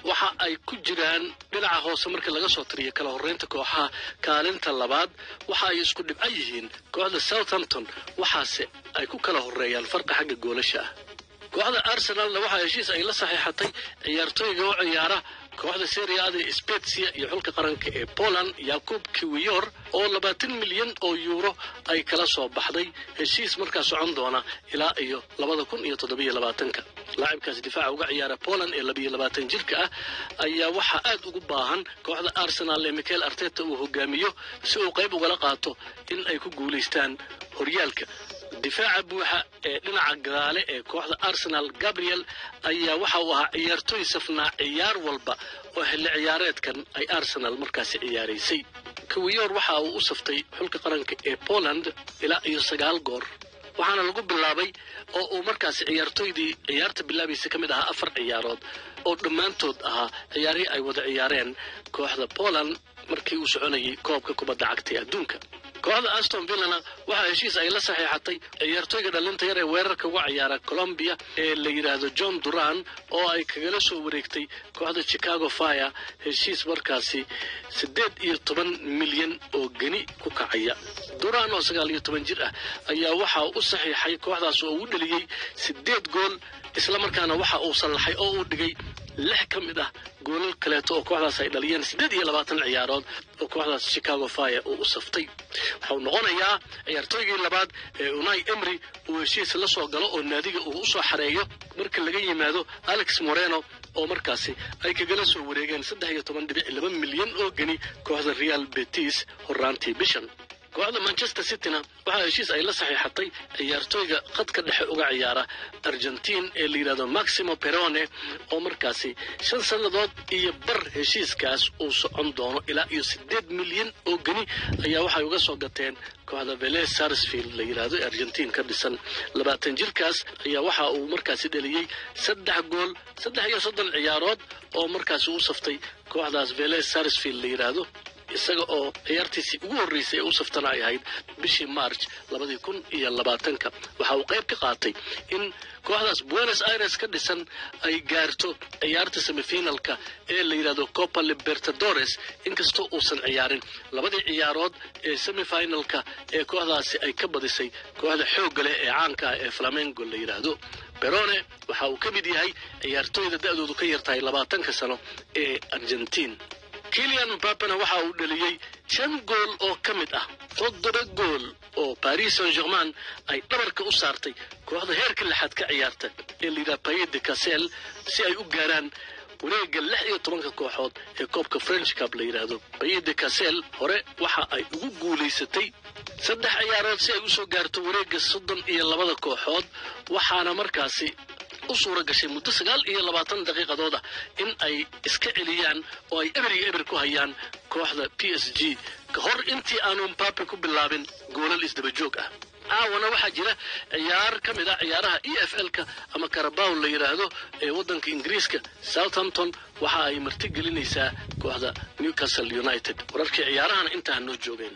waxa ay ku jiraan dhinaca hoose markii laga soo tiriyo kala horreynta kooxaha kaalinta labaad waxa ay isku dhibco yihiin kooxda southampton waxaase ay ku kala horreeyaan farqa xagga goolasha ah kooxda arsenalna waxaa heshiis ay la saxiixatay ciyaartooyga u ciyaara kooxda seriaada spetsia iyo xulka qaranka ee poland yakub kiwiyor oo labaatan milyan oo yuuro ay kala soo baxday heshiis markaa socon doona ilaa iyo labada kun iyo toddobiyo labaatanka laacibkaas difaaca uga ciyaara poland ee labiyo labaatan jirka ah ayaa waxaa aad ugu baahan kooxda arsenal ee michael arteta uu hogaamiyo si uu qayb ugala qaato in ay ku guulaystaan horyaalka difaaca buuxa ee dhinaca gadaale ee kooxda arsenal gabriel ayaa waxa uu ahaa ciyaartooy safnaa ciyaar walba oo xilli ciyaareedkan ay arsenal markaasi ciyaaraysay kawiyor waxa uu u saftay xulka qaranka ee poland ilaa iyo sagaal goor waxaana lagu bilaabay oo uu markaasi ciyaartooydii ciyaarta bilaabaysa ka mid ahaa afar ciyaarood oo dhammaantood ahaa ciyaarihii ay wada ciyaareen kooxda poland markii uu soconayay koobka kubadda cagta ee adduunka kooxda aston villana waxaa heshiis ay la saxiixatay ciyaartooyga dhalinta yar ee weerarka uga ciyaara colombia ee la yidhaahdo john duran oo ay kagala soo wareegtay kooxda chicago fire heshiis markaasi siddeed iyo toban milyan oo geni ku kacaya duran oo sagaal iyo toban jir ah ayaa waxa u saxiixay kooxdaas oo uu dheliyey siddeed gool islamarkaana waxa uu sallaxay oo uu dhigay lix ka mid ah goolal kaleeto oo kooxdaas ay dhaliyeen siddeed iyo labaatan ciyaarood oo kooxdaas chicago fire uu u saftay waxau noqonayaa ciyaartooygii labaad ee unai emry uu heshiis la soo galo oo naadiga uu u soo xareeyo marka laga yimaado alex moreno oo markaasi ay kagala soo wareegeen saddex iyo toban dhibic laba milyan oo geni kooxda real betis horaantii bishan kooxda manchester cityna waxaa heshiis ay la saxiixatay ciyaartooyga khadka dhexe uga ciyaara argentiin ee la yidhahdo maximo perone oo markaasi shan sannadood iyo bar heshiiskaas uu socon doono ilaa iyo siddeed milyan oo geni ayaa waxay uga soo gateen kooxda vele sarsfield la yidhaahdo ee argentiin ka dhisan labaatan jirkaas ayaa waxa uu markaasi dheliyey saddex gool saddex iyo soddon ciyaarood oo markaasi u saftay kooxdaas vele sarsfield la yidhaahdo isaga oo ciyaartiisii ugu horreysay ee u saftana ay ahayd bishii march labadii kun iyo labaatanka waxa uu qayb ka qaatay in kooxdaas buenos aires ka dhisan ay gaarto ciyaarta semifinalka ee la yidhahdo copa libertadores inkastoo uusan ciyaarin labadii ciyaarood ee semifinalka ee kooxdaasi ay ka badisay kooxda xoogga leh ee caanka ah ee flamengo la yidhaahdo berone waxa uu ka mid yahay ciyaartooyda da'doodu ka yartahay labaatanka sano ee argentiin kilian mbapena waxa uu dheliyey shan gool oo ka mid ah toddoba gool oo paris saint germain ay dhabarka u saartay kooxda heerka lixaad ka ciyaarta ee layidhaha paye de casel si ay u gaaraan wareegga lix iyo tobanka kooxood ee koobka french cup la yidhaahdo paye de casel hore waxa ay ugu guulaysatay saddex ciyaarood si ay usoo gaarto wareegga soddon iyo labada kooxood waxaana markaasi u suura gashay muddo sagaal iyo labaatan daqiiqadood ah in ay iska celiyaan oo ay eber iyo eber ku hayaan kooxda p s g ka hor intii aanu mbape ku bilaabin goolal isdaba joog ah caawana waxaa jira ciyaar ka mid ah ciyaaraha e f l-ka ama carabaw la yidhaahdo ee waddanka ingiriiska southampton waxa ay marti gelinaysaa kooxda newcastle united wararkii ciyaarahana intaa noo joogeen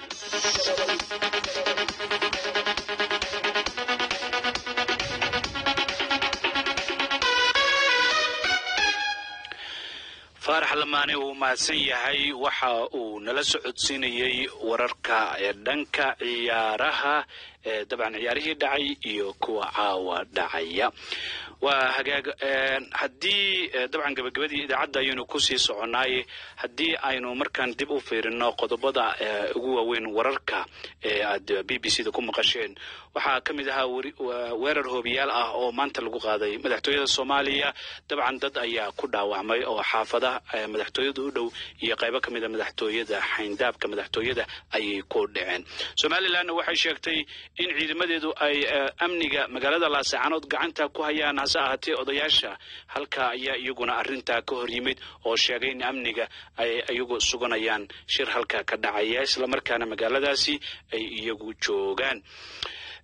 faarax lamaane uu mahadsan yahay waxa uu nala socodsiinayey wararka ee dhanka ciyaaraha ee dabcan ciyaarihii dhacay iyo kuwa caawa dhacaya waa hagaag haddii dabcan gabagabadii idaacadda ayaynu kusii soconnaay haddii aynu markaan dib u fiirino qodobada ugu waaweyn wararka ee aad b b c da ku maqasheen waxaa ka mid ahaa weerar hoobiyaal ah oo maanta lagu qaaday madaxtooyada soomaaliya dabcan dad ayaa ku dhaawacmay oo xaafada madaxtooyada u dhow iyo qaybo ka mida madaxtooyada xayndaabka madaxtooyada ayay ku dhaceen somalilanna waxay sheegtay in ciidamadeedu ay amniga magaalada laasacanood gacanta ku hayaan hase ahaatee odayaasha halka ayaa iyaguna arintaa ka hor yimid oo sheegay in amniga ay iyagu suganayaan shir halka ka dhacaya islamarkaana magaaladaasi ay iyagu joogaan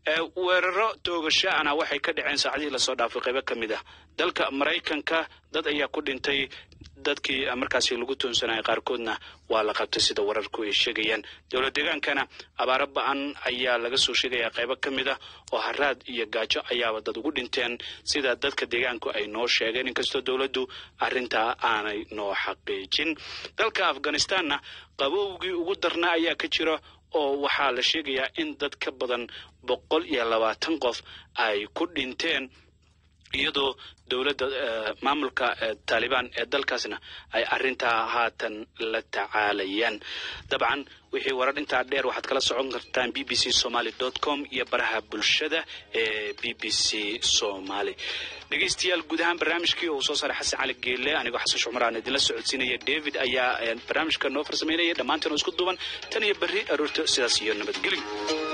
weeraro toogashaana waxay ka dhaceen saacadihii lasoo dhaafay qaybo ka mid ah dalka maraykanka dad ayaa ku dhintay dadkii markaasi lagu toonsanaya qaarkoodna waa la qabtay sida wararku ay sheegayaan dowlad deegaankana abaaro ba-an ayaa laga soo sheegaya qaybo ka mid ah oo haraad iyo gaajo ayaaba dad ugu dhinteen sida dadka deegaanku ay noo sheegeen inkastoo dowladdu arrintaa aanay noo xaqiijin dalka afghanistanna qabowgii ugu darnaa ayaa ka jira oo waxaa la sheegayaa in dad ka badan boqol iyo labaatan qof ay ku dhinteen iyadoo dowladda maamulka taalibaan ee dalkaasna ay arrintaa haatan la tacaalayaan dabcan wixii warar intaa dheer waxaad kala socon kartaan b b c somaly dot com iyo baraha bulshada ee b b c somaly dhegeystayaal guud ahaan barnaamijkii uu soo saaray xasan cali geelle anigoo xasan shumar aan idinla socodsiinaya david ayaa barnaamijka noo farsameynaya dhammaanteen oo isku duuban tan iyo berri aroorta sidaas iyo nabadgelyo